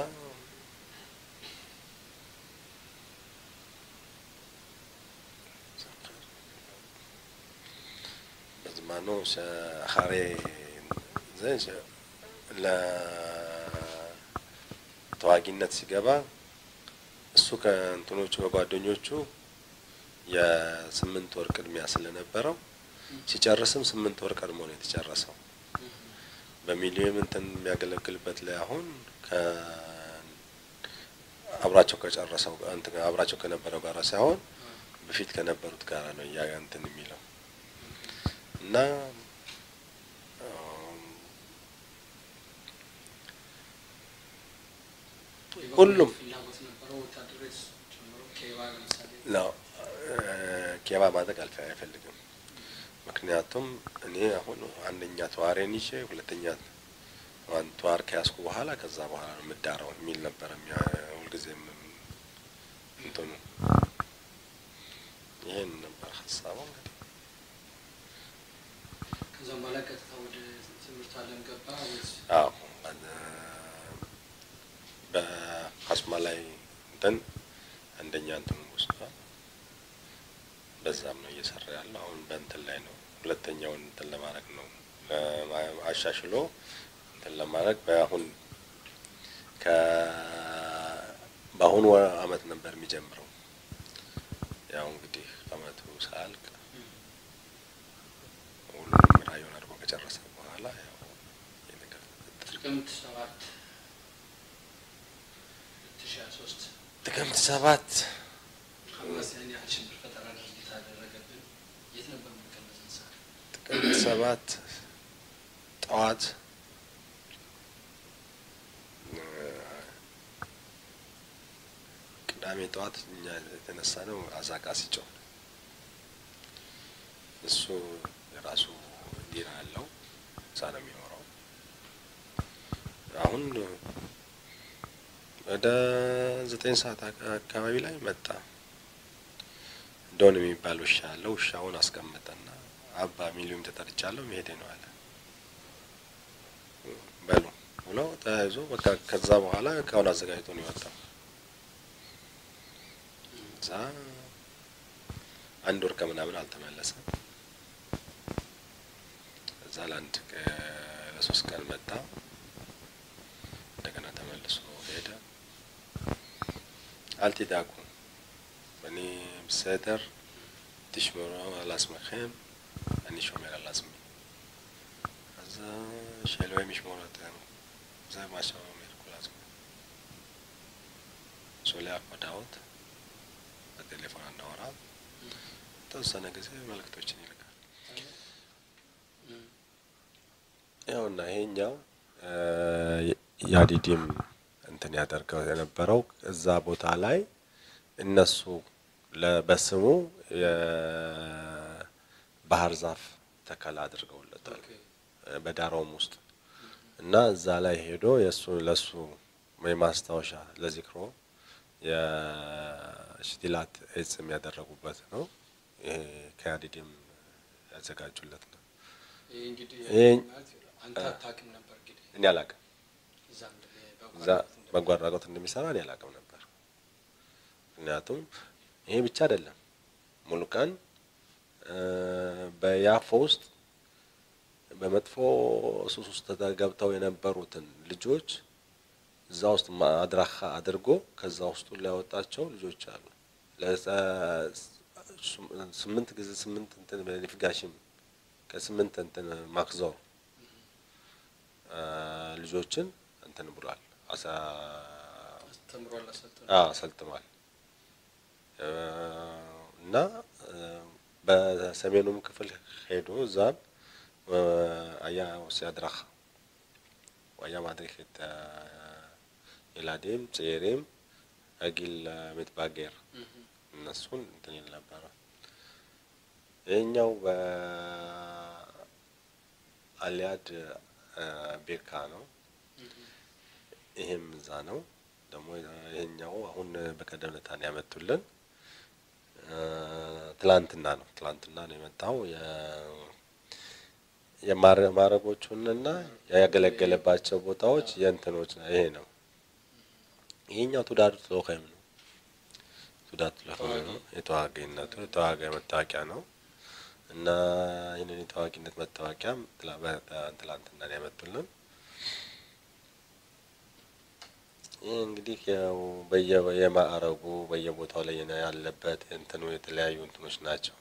በዝማኑ ሸኻሬ ዘ- ሸ- ለተዋጊነት ሲገባ እሱ ከእንትኖቹ ከጓደኞቹ የስምንት ወር ቅድሚያ ስለነበረው ሲጨርስም ስምንት ወር ቀድሞ ነው የተጨረሰው። በሚሊዮን እንትን የሚያገለግልበት ላይ አሁን ከ አብራቸው ከጨረሰው እንትን አብራቸው ከነበረው ጋር ሳይሆን በፊት ከነበሩት ጋር ነው እያ እንትን የሚለው እና አም፣ ሁሉም ፍላጎት ነበረው ወታደሮች ጨምሮ ኬባ ለምሳሌ ነው ኬባ ማድረግ አልፈ አይፈልግም። ምክንያቱም እኔ አሁን አንደኛ ተዋሬን ይዤ ሁለተኛ ዋን ተዋር ከያዝኩ በኋላ ከዛ በኋላ ነው የምዳረው የሚል ነበረ የሚያ- ሁልጊዜም እንትኑ ይሄን ነበር ሀሳቡ እንግዲህ ከዛም በኋላ ቀጥታ ወደ ትምህርት ዓለም ገባ ወይስ አዎ በሀስማ ላይ እንትን አንደኛ እንትን ወስዷል። በዛም ነው እየሰራ ያለው። አሁን በእንትን ላይ ነው ሁለተኛውን እንትን ለማድረግ ነው ለማ- አሻሽሎ እንትን ለማድረግ በአሁን ከ በአሁኑ ወ- አመት ነበር የሚጀምረው። ያው እንግዲህ አመቱ ሳያልቅ ሁሉንም ራዩን አድርጎ ከጨረሰ በኋላ ያው ይህ ነገር ተፈጠረ። ጥቅምት ሰባት ሁለት ሺ ሀያ ሶስት ጥቅምት ሰባት ሐማስ ያን ያህል ሽብር ፈጠራ ድርጊት አደረገብን። የት ነበር የምንቀመጠን ሰዓት? ጥቅምት ሰባት ጠዋት እ፣ ቅዳሜ ጠዋት እኛ የተነሳ ነው አዛቃ ሲጮህ እሱ የራሱ ዲራ አለው እዛ ነው የሚኖረው። አሁን ወደ ዘጠኝ ሰዓት አካ- አካባቢ ላይ መጣ። ዶን የሚባል ውሻ አለው። ውሻውን አስቀመጠና አባ ሚሊዮን ተጠርቻለሁ መሄዴ ነው አለ። በሉ ብሎ ተያይዞ በቃ ከዛ በኋላ እቃውን አዘጋጅቶ ነው የወጣው። እዛ አንድ ወር ከምናምን አልተመለሰም። እዛ ለአንድ ቀ- ለሶስት ቀን መጣ። እንደገና ተመልሶ ሄደ። አልቲዳኩ እኔ ብሰደር ትሽመሮ አላስመኸም እኔ ሾሜር አላስሚ እዛ ሸሎ የሚሽሞረት እዛ ማሻው ሜርኩላዝ ሶሊያ ኮዳውት በቴሌፎን አናወራ ተወሰነ ጊዜ መልእክቶችን ይልካል። ያውና ይሄኛው ያዲዲም እንትን ያደርገው የነበረው እዛ ቦታ ላይ እነሱ ለ- በስሙ የባህር ዛፍ ተከላ አድርገውለታል በዳራውም ውስጥ እና እዛ ላይ ሄዶ የእሱ ለሱ የማስታወሻ ለዚክሮ የሽቲላት እጽም ያደረጉበት ነው። ይሄ ከያዲድም ያዘጋጁለት ነው። ይህ እንግዲህ ይሄ- ማለት አንተ አታውቅም ነበር እንግዲህ እኔ አላቅም እዛ እንደ- እዛ በጎ አድራጎት እንደሚሰራ እኔ አላቅም ነበር። ምክንያቱም ይሄ ብቻ አይደለም ሙሉ ቀን እ፣ በያፎ ውስጥ በመጥፎ ሱስ ውስጥ ገብተው የነበሩትን ልጆች እዛ ውስጥ ማ- አድራሻ አድርጎ ከዛ ውስጡ ሊያወጣቸው ልጆች አሉ። ለጸ- ሱ- ስምንት ጊዜ ስምንት እንትን ሊፍጋሽም ከስምንት እንትን ማክዞር አ፣ ልጆችን እንትን ብሏል አሳ አስተምሯል፣ አሰልጥኗል። አዎ አሰልጥኗል እ፣ እና እ፣ በሰሜኑም ክፍል ሄዶ እዛም እ፣ አያ ሲያድራህ ወያ ማድሪክ את ילדים צעירים הגיל המתבגר እነሱን እንትን ይል ነበረ። ይህኛው በአሊያድ ቤካ ነው። ይሄም እዛ ነው። ደግሞ ይሄኛው አሁን በቀደም ዕለት ነው ያመጡልን። እ፣ ትላንትና ነው ትላንትና ነው የመጣው የ- የማረ- ማረጎቹንና ያገለገለባቸው ቦታዎች የእንትኖች ነው። ይሄ ነው። ይሄኛው ቱዳር ሎኸም ነው። ቱዳር ሎኸም ነው። የተዋጊነቱ የተዋጊ መታወቂያ ነው እና ይህንን የተዋጊነት መታወቂያም ትላ- በ- ትላንትና ነው ያመጡልን። ይህ እንግዲህ ያው በየ- የማዕረጉ በየቦታው ላይ የነ- ያለበት እንትኑ የተለያዩ እንትኖች ናቸው።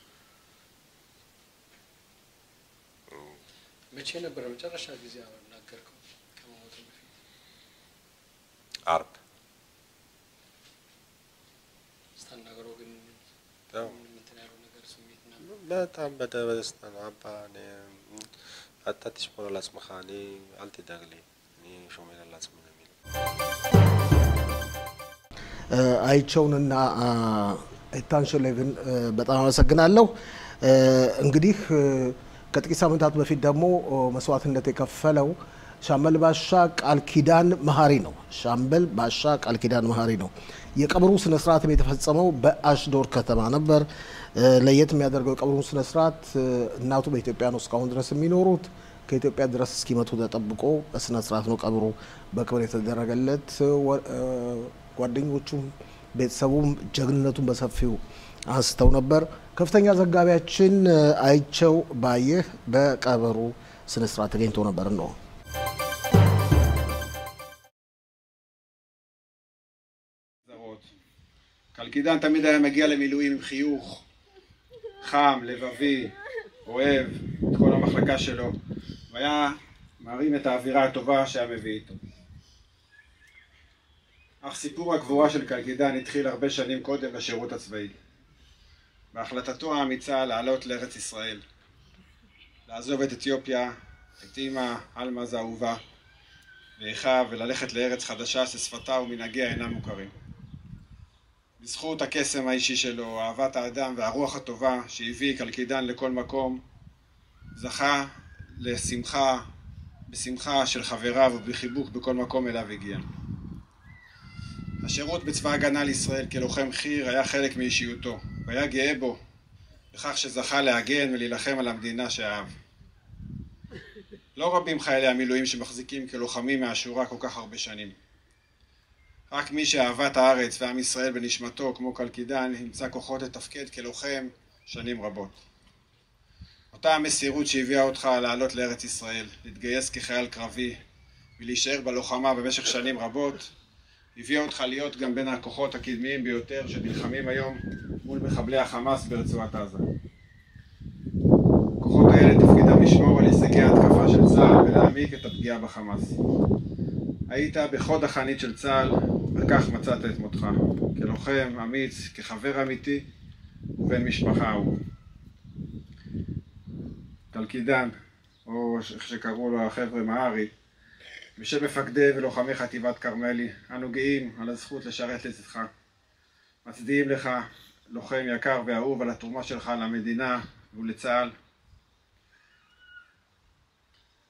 መቼ ነበር መጨረሻ ጊዜ ያናገርከው ከመሞቱ በፊት? አርብ ስታናገረው ግን ያው ምንም እንትን ያለው ነገር ስሜት ምናምን በጣም በደ- በደስታ ነው። አባ እኔ አታ ትሽሞር ላጽምኻ እኔ አልትደግ ሊ እኔ ሾሜር ላጽም ነው የሚለው እ፣ አይቸውንና አ፣ ኤታንሸሌቭን እ፣ በጣም አመሰግናለሁ። እ፣ እንግዲህ እ፣ ከጥቂት ሳምንታት በፊት ደግሞ ኦ፣ መስዋዕትነት የከፈለው ሻምበል ባሻ ቃል ኪዳን መሀሪ ነው። ሻምበል ባሻ ቃል ኪዳን መሀሪ ነው። የቀብሩ ስነ ስርዓትም የተፈጸመው በአሽዶር ከተማ ነበር። እ፣ ለየት የሚያደርገው የቀብሩ ስነ ስርዓት እ፣ እናቱ በኢትዮጵያ ነው እስካሁን ድረስ የሚኖሩት ከኢትዮጵያ ድረስ እስኪመቱ ተጠብቆ በስነ ስርዓት ነው ቀብሩ በክብር የተደረገለት። ወ- እ፣ ጓደኞቹም ቤተሰቡም ጀግንነቱን በሰፊው አንስተው ነበር። ከፍተኛ ዘጋቢያችን እ፣ አይቸው ባየህ በቀብሩ ስነ ስርዓት ተገኝቶ ነበር ነው זרות. קלקידן תמיד היה מגיע למילואים עם חיוך חם, לבבי, אוהב את כל המחלקה שלו, והיה מרים את האווירה הטובה שהיה מביא איתו. אך סיפור הגבורה של קלקידן התחיל הרבה שנים קודם בשירות הצבאי. בהחלטתו האמיצה לעלות לארץ ישראל, לעזוב את אתיופיה, את אמא אלמז האהובה, ואחיו וללכת לארץ חדשה ששפתה ומנהגיה אינם מוכרים. בזכות הקסם האישי שלו, אהבת האדם והרוח הטובה שהביא קלקידן לכל מקום, זכה לשמחה, בשמחה של חבריו ובחיבוק בכל מקום אליו הגיע. השירות בצבא הגנה לישראל כלוחם חי"ר היה חלק מאישיותו, והיה גאה בו בכך שזכה להגן ולהילחם על המדינה שאהב. לא רבים חיילי המילואים שמחזיקים כלוחמים מהשורה כל כך הרבה שנים. רק מי שאהבת הארץ ועם ישראל בנשמתו, כמו קלקידן, ימצא כוחות לתפקד כלוחם שנים רבות. אותה המסירות שהביאה אותך לעלות לארץ ישראל, להתגייס כחייל קרבי ולהישאר בלוחמה במשך שנים רבות, הביאה אותך להיות גם בין הכוחות הקדמיים ביותר שנלחמים היום מול מחבלי החמאס ברצועת עזה. הכוחות האלה תפקידם לשמור על הישגי ההתקפה של צה"ל ולהעמיק את הפגיעה בחמאס. היית בחוד החנית של צה"ל, וכך מצאת את מותך. כלוחם אמיץ, כחבר אמיתי ובן משפחה אהוב. תלקידן, או איך שקראו לו החבר'ה מהרי, בשם מפקדי ולוחמי חטיבת כרמלי, אנו גאים על הזכות לשרת לצדך. מצדיעים לך, לוחם יקר ואהוב, על התרומה שלך למדינה ולצה"ל.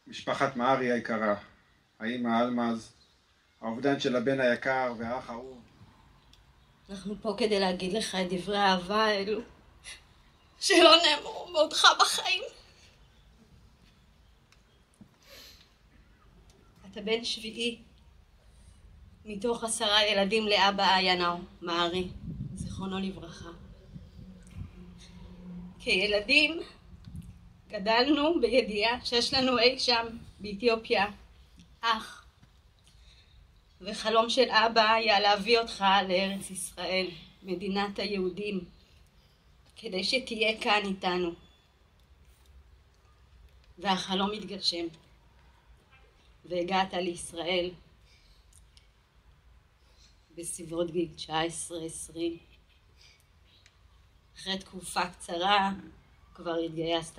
משפחת מהרי היקרה, האימא אלמז, האובדן של הבן היקר והאח האהוב. אנחנו פה כדי להגיד לך את דברי האהבה האלו, שלא נאמרו בעודך בחיים. אתה בן שביעי מתוך עשרה ילדים לאבא ינאו, מערי, זיכרונו לברכה. כילדים גדלנו בידיעה שיש לנו אי שם באתיופיה אח, וחלום של אבא היה להביא אותך לארץ ישראל, מדינת היהודים, כדי שתהיה כאן איתנו. והחלום התגשם, והגעת לישראל בסביבות גיל 19-20. אחרי תקופה קצרה כבר התגייסת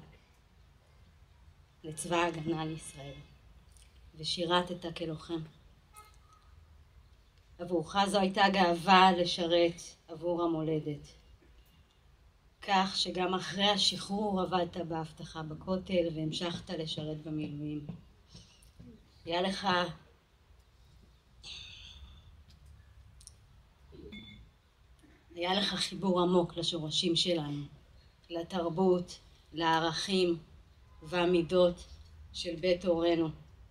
לצבא ההגנה לישראל ושירתת כלוחם. עבורך זו הייתה גאווה לשרת עבור המולדת. כך שגם אחרי השחרור עבדת באבטחה בכותל והמשכת לשרת במילואים. היה לך היה לך חיבור עמוק לשורשים שלנו, לתרבות, לערכים והמידות של בית הורינו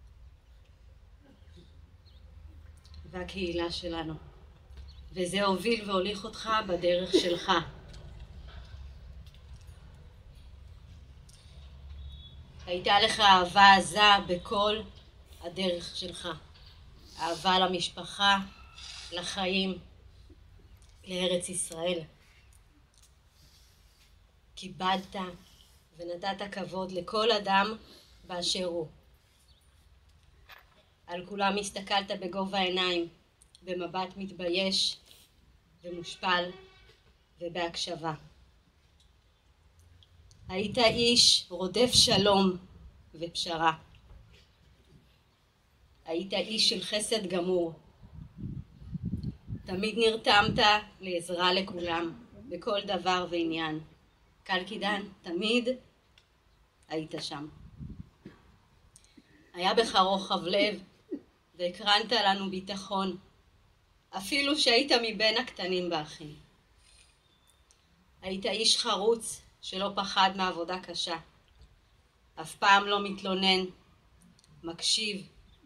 והקהילה שלנו. וזה הוביל והוליך אותך בדרך שלך. הייתה לך אהבה עזה בכל הדרך שלך. אהבה למשפחה, לחיים, לארץ ישראל. כיבדת ונתת כבוד לכל אדם באשר הוא. על כולם הסתכלת בגובה העיניים, במבט מתבייש ומושפל ובהקשבה. היית איש רודף שלום ופשרה. היית איש של חסד גמור. תמיד נרתמת לעזרה לכולם, בכל דבר ועניין. קל קידן, תמיד היית שם. היה בך רוחב לב והקרנת לנו ביטחון, אפילו שהיית מבין הקטנים באחים. היית איש חרוץ שלא פחד מעבודה קשה. אף פעם לא מתלונן, מקשיב,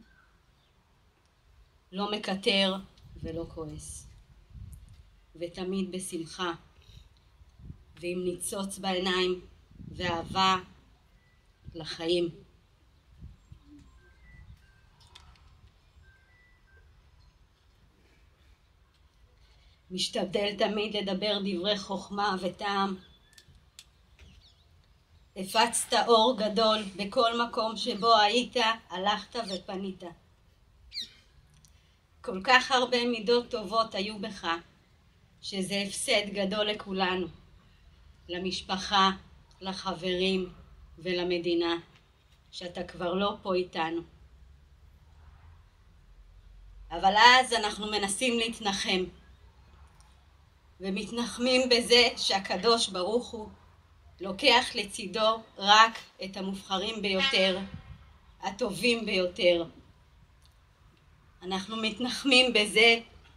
לא מקטר ולא כועס. ותמיד בשמחה, ועם ניצוץ בעיניים, ואהבה לחיים. משתדל תמיד לדבר דברי חוכמה וטעם. הפצת אור גדול בכל מקום שבו היית, הלכת ופנית. כל כך הרבה מידות טובות היו בך, שזה הפסד גדול לכולנו, למשפחה, לחברים ולמדינה, שאתה כבר לא פה איתנו. אבל אז אנחנו מנסים להתנחם, ומתנחמים בזה שהקדוש ברוך הוא לוקח לצידו רק את המובחרים ביותר, הטובים ביותר. אנחנו מתנחמים בזה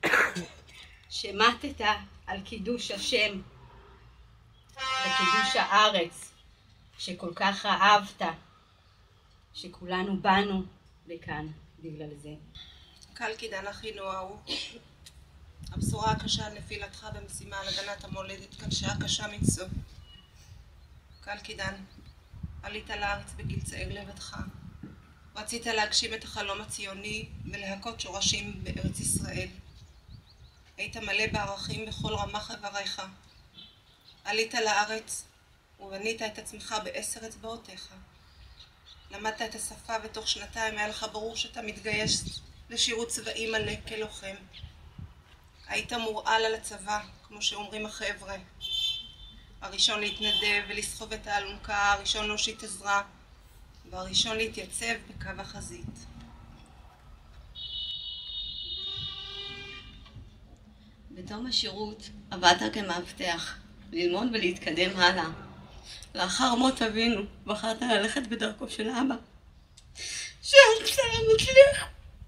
שמטת על קידוש השם וקידוש הארץ שכל כך אהבת, שכולנו באנו לכאן בגלל זה. קל קידן אחינו ההוא, הבשורה הקשה על נפילתך במשימה על הגנת המולדת קשה קשה מנשוא. קל קידן, עלית לארץ בגיל צעיר לבדך. רצית להגשים את החלום הציוני ולהכות שורשים בארץ ישראל. היית מלא בערכים בכל רמ"ח איבריך. עלית לארץ ובנית את עצמך בעשר אצבעותיך. למדת את השפה ותוך שנתיים היה לך ברור שאתה מתגייס לשירות צבאי מלא כלוחם. היית מורעל על הצבא, כמו שאומרים החבר'ה. הראשון להתנדב ולסחוב את האלונקה, הראשון להושיט עזרה, והראשון להתייצב בקו החזית. בתום השירות עבדת כמאבטח, ללמוד ולהתקדם הלאה. לאחר מות אבינו בחרת ללכת בדרכו של אבא, שאלת סלאם מצליח.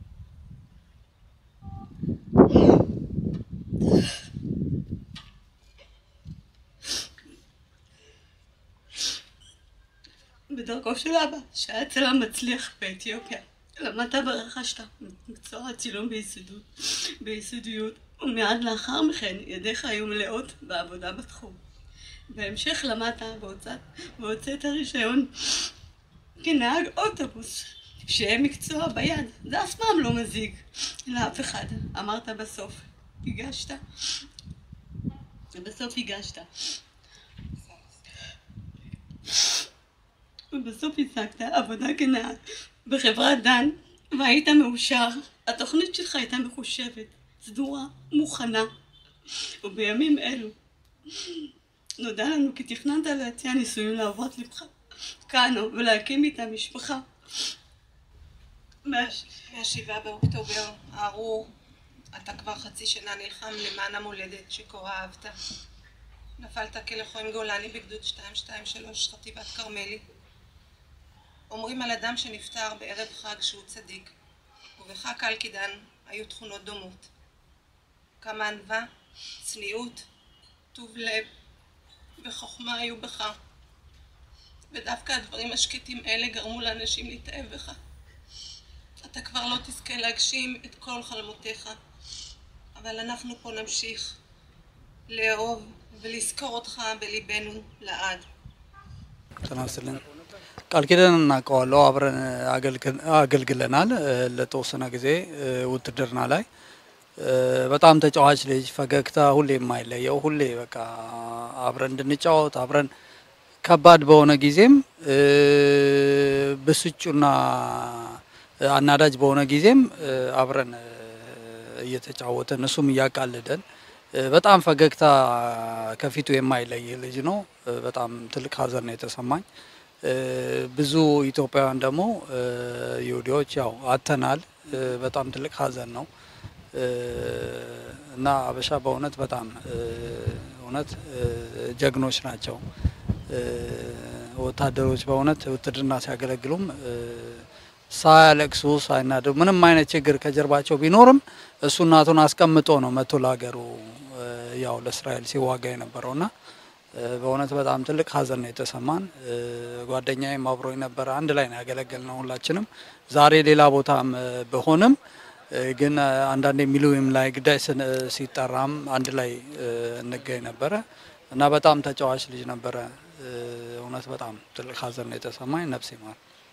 בדרכו של אבא, שהיה צלם מצליח באתיופיה. למדת ורכשת מקצוע הצילום ביסודות, ביסודיות, ומיד לאחר מכן ידיך היו מלאות בעבודה בתחום. בהמשך למדת והוצאת, והוצאת רישיון כנהג אוטובוס, שיהיה מקצוע ביד, זה אף פעם לא מזיק לאף אחד. אמרת בסוף, הגשת, ובסוף הגשת. ובסוף השגת עבודה כנהג בחברת דן, והיית מאושר. התוכנית שלך הייתה מחושבת, סדורה, מוכנה. ובימים אלו נודע לנו כי תכננת להציע נישואים לאהובת לבך, קאנו, ולהקים איתה משפחה. מהשבעה באוקטובר הארור, אתה כבר חצי שנה נלחם למען המולדת שכה אהבת. נפלת כלוחם גולני בגדוד 223 חטיבת כרמלי. אומרים על אדם שנפטר בערב חג שהוא צדיק, ובך קל קידן היו תכונות דומות. כמה ענווה, צניעות, טוב לב וחוכמה היו בך. ודווקא הדברים השקטים אלה גרמו לאנשים להתאהב בך. אתה כבר לא תזכה להגשים את כל חלומותיך, אבל אנחנו פה נמשיך לאהוב ולזכור אותך בליבנו לעד. ጤና ይስጥልን። ቃል ኪዳን እናውቀዋለሁ። አብረን አገልግለናል ለተወሰነ ጊዜ ውትድርና ላይ። በጣም ተጫዋች ልጅ፣ ፈገግታ ሁሌ የማይለየው ሁሌ በቃ አብረን እንድንጫወት አብረን ከባድ በሆነ ጊዜም ብስጩና አናዳጅ በሆነ ጊዜም አብረን እየተጫወተን እሱም እያቃልደን በጣም ፈገግታ ከፊቱ የማይለይ ልጅ ነው። በጣም ትልቅ ሀዘን ነው የተሰማኝ። ብዙ ኢትዮጵያውያን ደግሞ ይሁዲዎች ያው አተናል። በጣም ትልቅ ሀዘን ነው እና አበሻ በእውነት በጣም እውነት ጀግኖች ናቸው። ወታደሮች በእውነት ውትድርና ሲያገለግሉም ሳያለቅሱ ሳይናደዱ ምንም አይነት ችግር ከጀርባቸው ቢኖርም እሱ እናቱን አስቀምጦ ነው መቶ ለሀገሩ ያው ለእስራኤል ሲዋጋ የነበረው እና በእውነት በጣም ትልቅ ሀዘን ነው የተሰማን። ጓደኛዬም አብሮኝ ነበረ። አንድ ላይ ነው ያገለገልነው ሁላችንም። ዛሬ ሌላ ቦታም ብሆንም ግን አንዳንድ ሚሊዊም ላይ ግዳጅ ሲጠራም አንድ ላይ እንገኝ ነበረ እና በጣም ተጫዋች ልጅ ነበረ። እውነት በጣም ትልቅ ሀዘን ነው የተሰማኝ። ነፍስ ይማር።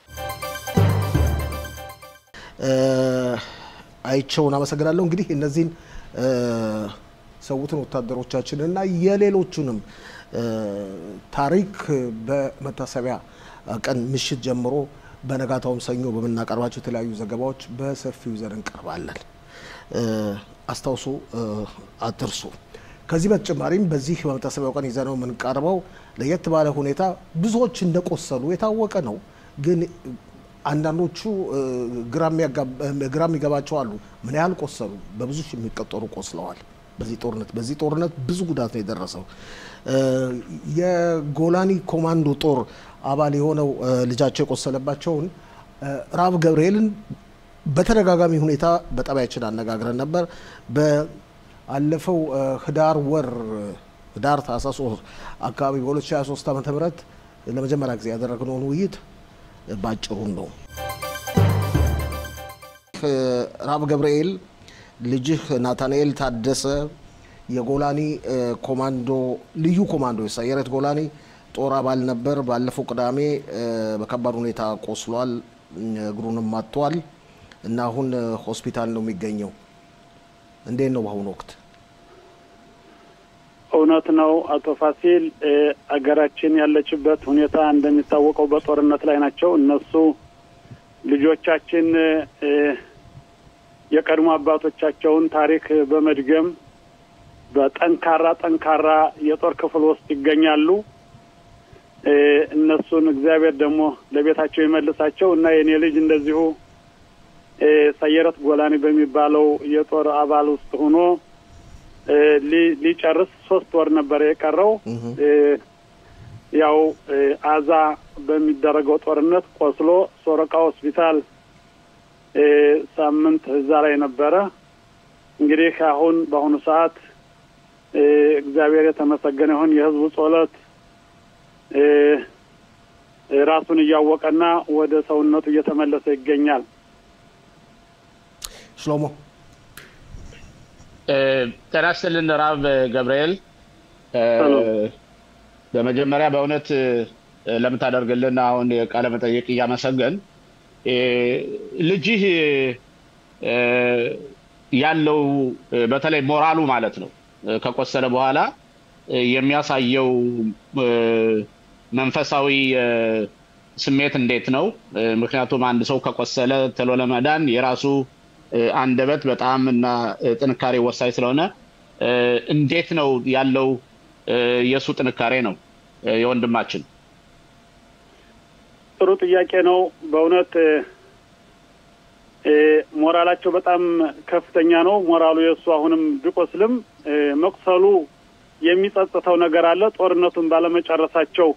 አይቸውን አመሰግናለሁ። እንግዲህ እነዚህን ሰውትን ወታደሮቻችንን እና የሌሎቹንም ታሪክ በመታሰቢያ ቀን ምሽት ጀምሮ በነጋታውም ሰኞ በምናቀርባቸው የተለያዩ ዘገባዎች በሰፊው ይዘን እንቀርባለን። አስታውሱ፣ አትርሱ። ከዚህ በተጨማሪም በዚህ በመታሰቢያው ቀን ይዘነው የምንቀርበው ለየት ባለ ሁኔታ ብዙዎች እንደቆሰሉ የታወቀ ነው። ግን አንዳንዶቹ ግራ የሚገባቸው አሉ። ምን ያህል ቆሰሉ? በብዙ ሺህ የሚቆጠሩ ቆስለዋል። በዚህ ጦርነት በዚህ ጦርነት ብዙ ጉዳት ነው የደረሰው። የጎላኒ ኮማንዶ ጦር አባል የሆነው ልጃቸው የቆሰለባቸውን ራብ ገብርኤልን በተደጋጋሚ ሁኔታ በጠባያችን አነጋግረን ነበር። በአለፈው ህዳር ወር ህዳር ታህሳስ ወር አካባቢ በ2023 ዓ ም ለመጀመሪያ ጊዜ ያደረግነውን ውይይት ባጭሩን ነው። ራብ ገብርኤል ልጅህ ናታንኤል ታደሰ የጎላኒ ኮማንዶ ልዩ ኮማንዶ የሳየረት ጎላኒ ጦር አባል ነበር። ባለፈው ቅዳሜ በከባድ ሁኔታ ቆስሏል፣ እግሩንም ማጥቷል እና አሁን ሆስፒታል ነው የሚገኘው። እንዴት ነው በአሁኑ ወቅት? እውነት ነው አቶ ፋሲል። አገራችን ያለችበት ሁኔታ እንደሚታወቀው በጦርነት ላይ ናቸው። እነሱ ልጆቻችን የቀድሞ አባቶቻቸውን ታሪክ በመድገም በጠንካራ ጠንካራ የጦር ክፍል ውስጥ ይገኛሉ። እነሱን እግዚአብሔር ደግሞ ለቤታቸው ይመልሳቸው እና የኔ ልጅ እንደዚሁ ሰየረት ጎላኒ በሚባለው የጦር አባል ውስጥ ሆኖ ሊጨርስ ሶስት ወር ነበር የቀረው። ያው አዛ በሚደረገው ጦርነት ቆስሎ ሶረቃ ሆስፒታል ሳምንት እዛ ላይ ነበረ። እንግዲህ አሁን በአሁኑ ሰዓት እግዚአብሔር የተመሰገነ ይሁን የህዝቡ ጸሎት ራሱን እያወቀና ወደ ሰውነቱ እየተመለሰ ይገኛል። ሽሎሞ ጤና ይስጥልን ራብ ገብርኤል። በመጀመሪያ በእውነት ለምታደርግልን አሁን የቃለ መጠየቅ እያመሰገን ልጅህ ያለው በተለይ ሞራሉ ማለት ነው ከቆሰለ በኋላ የሚያሳየው መንፈሳዊ ስሜት እንዴት ነው? ምክንያቱም አንድ ሰው ከቆሰለ ቶሎ ለመዳን የራሱ አንደበት በጣም እና ጥንካሬ ወሳኝ ስለሆነ እንዴት ነው ያለው የእሱ ጥንካሬ ነው የወንድማችን? ጥሩ ጥያቄ ነው። በእውነት ሞራላቸው በጣም ከፍተኛ ነው። ሞራሉ የእሱ አሁንም ቢቆስልም መቁሰሉ የሚጸጽተው ነገር አለ። ጦርነቱን ባለመጨረሳቸው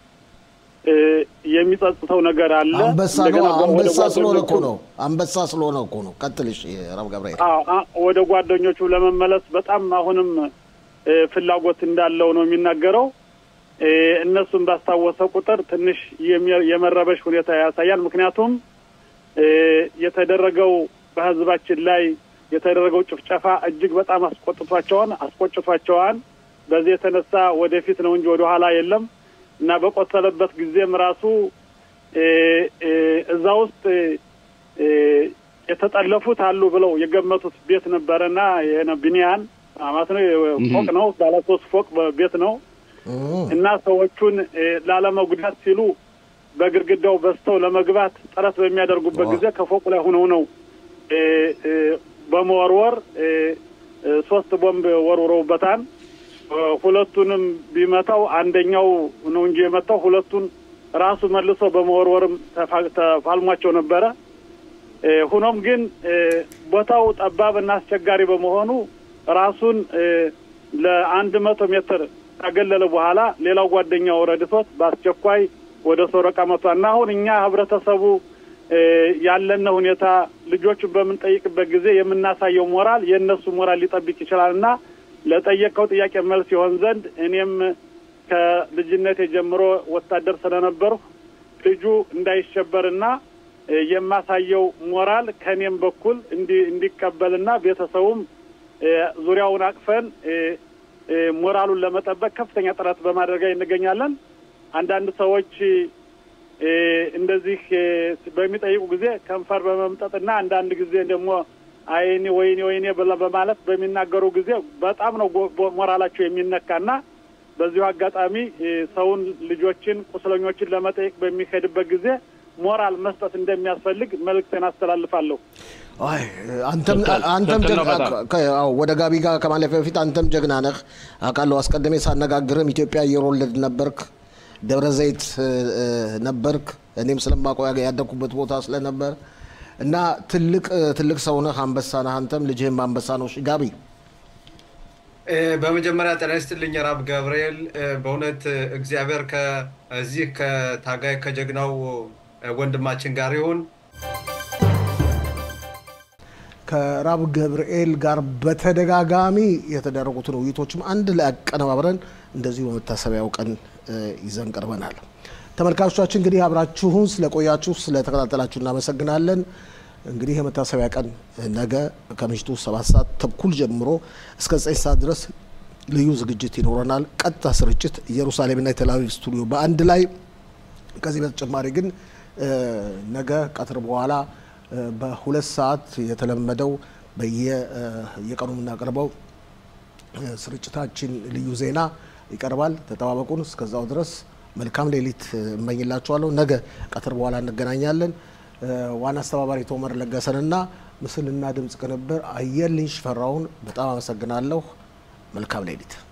የሚጸጽተው ነገር አለ። አንበሳ ነው። አንበሳ ስለሆነ እኮ ነው። አንበሳ ስለሆነ እኮ ነው። ቀጥልሽ ረብ ገብርኤል። ወደ ጓደኞቹ ለመመለስ በጣም አሁንም ፍላጎት እንዳለው ነው የሚናገረው። እነሱን ባስታወሰ ቁጥር ትንሽ የመረበሽ ሁኔታ ያሳያል። ምክንያቱም የተደረገው በህዝባችን ላይ የተደረገው ጭፍጨፋ እጅግ በጣም አስቆጥቷቸዋን አስቆጭቷቸዋን። በዚህ የተነሳ ወደፊት ነው እንጂ ወደ ኋላ የለም እና በቆሰለበት ጊዜም ራሱ እዛ ውስጥ የተጠለፉት አሉ ብለው የገመቱት ቤት ነበረና ቢኒያን ማለት ነው ፎቅ ነው ባለ ሶስት ፎቅ ቤት ነው እና ሰዎቹን ላለመጉዳት ሲሉ በግድግዳው በስተው ለመግባት ጥረት በሚያደርጉበት ጊዜ ከፎቁ ላይ ሆነው ነው በመወርወር ሶስት ቦምብ ወርውረውበታል። ሁለቱንም ቢመታው አንደኛው ነው እንጂ የመታው ሁለቱን ራሱ መልሶ በመወርወርም ተፋልሟቸው ነበረ። ሆኖም ግን ቦታው ጠባብ እና አስቸጋሪ በመሆኑ ራሱን ለአንድ መቶ ሜትር ካገለለ በኋላ ሌላው ጓደኛው ረድቶት በአስቸኳይ ወደ ሶረቃ መጥቷል እና አሁን እኛ ህብረተሰቡ ያለነ ሁኔታ ልጆቹን በምንጠይቅበት ጊዜ የምናሳየው ሞራል የእነሱ ሞራል ሊጠብቅ ይችላል እና ለጠየቀው ጥያቄ መልስ ይሆን ዘንድ እኔም ከልጅነቴ ጀምሮ ወታደር ስለነበርሁ ልጁ እንዳይሸበርና የማሳየው ሞራል ከእኔም በኩል እንዲቀበልና ቤተሰቡም ዙሪያውን አቅፈን ሞራሉን ለመጠበቅ ከፍተኛ ጥረት በማድረግ ላይ እንገኛለን። አንዳንድ ሰዎች እንደዚህ በሚጠይቁ ጊዜ ከንፈር በመምጠጥና አንዳንድ ጊዜ ደግሞ አይኔ ወይኔ ወይኔ በማለት በሚናገሩ ጊዜ በጣም ነው ሞራላቸው የሚነካና በዚሁ አጋጣሚ ሰውን ልጆችን፣ ቁስለኞችን ለመጠየቅ በሚሄድበት ጊዜ ሞራል መስጠት እንደሚያስፈልግ መልእክቴን አስተላልፋለሁ። አይ አንተም አንተም ወደ ጋቢ ጋር ከማለፊያ በፊት አንተም ጀግና ነህ አውቃለሁ። አስቀድሜ ሳነጋግርም ኢትዮጵያ አየር ወለድ ነበርክ፣ ደብረ ዘይት ነበርክ። እኔም ስለማውቀው ያደግኩበት ቦታ ስለነበር እና ትልቅ ትልቅ ሰው ነህ፣ አንበሳ ነህ። አንተም ልጅህም አንበሳ ነው። እሺ ጋቢ በመጀመሪያ ጤና ይስጥልኝ ራብ ገብርኤል። በእውነት እግዚአብሔር ከዚህ ከታጋይ ከጀግናው ወንድማችን ጋር ይሁን። ከራብ ገብርኤል ጋር በተደጋጋሚ የተደረጉትን ውይይቶችም አንድ ላይ አቀነባብረን እንደዚሁ በመታሰቢያው ቀን ይዘን ቀርበናል። ተመልካቾቻችን እንግዲህ አብራችሁን ስለቆያችሁ ስለተከታተላችሁ እናመሰግናለን። እንግዲህ የመታሰቢያ ቀን ነገ ከምሽቱ ሰባት ሰዓት ተኩል ጀምሮ እስከ ዘጠኝ ሰዓት ድረስ ልዩ ዝግጅት ይኖረናል። ቀጥታ ስርጭት ኢየሩሳሌምና የቴልአቪቭ ስቱዲዮ በአንድ ላይ። ከዚህ በተጨማሪ ግን ነገ ቀትር በኋላ በሁለት ሰዓት የተለመደው በየቀኑ የምናቀርበው ስርጭታችን ልዩ ዜና ይቀርባል። ተጠባበቁን። እስከዛው ድረስ መልካም ሌሊት እመኝላችኋለሁ። ነገ ቀትር በኋላ እንገናኛለን። ዋና አስተባባሪ ቶመር ለገሰንና ምስልና ድምፅ ቅንብር አየልኝ ሽፈራውን በጣም አመሰግናለሁ። መልካም ሌሊት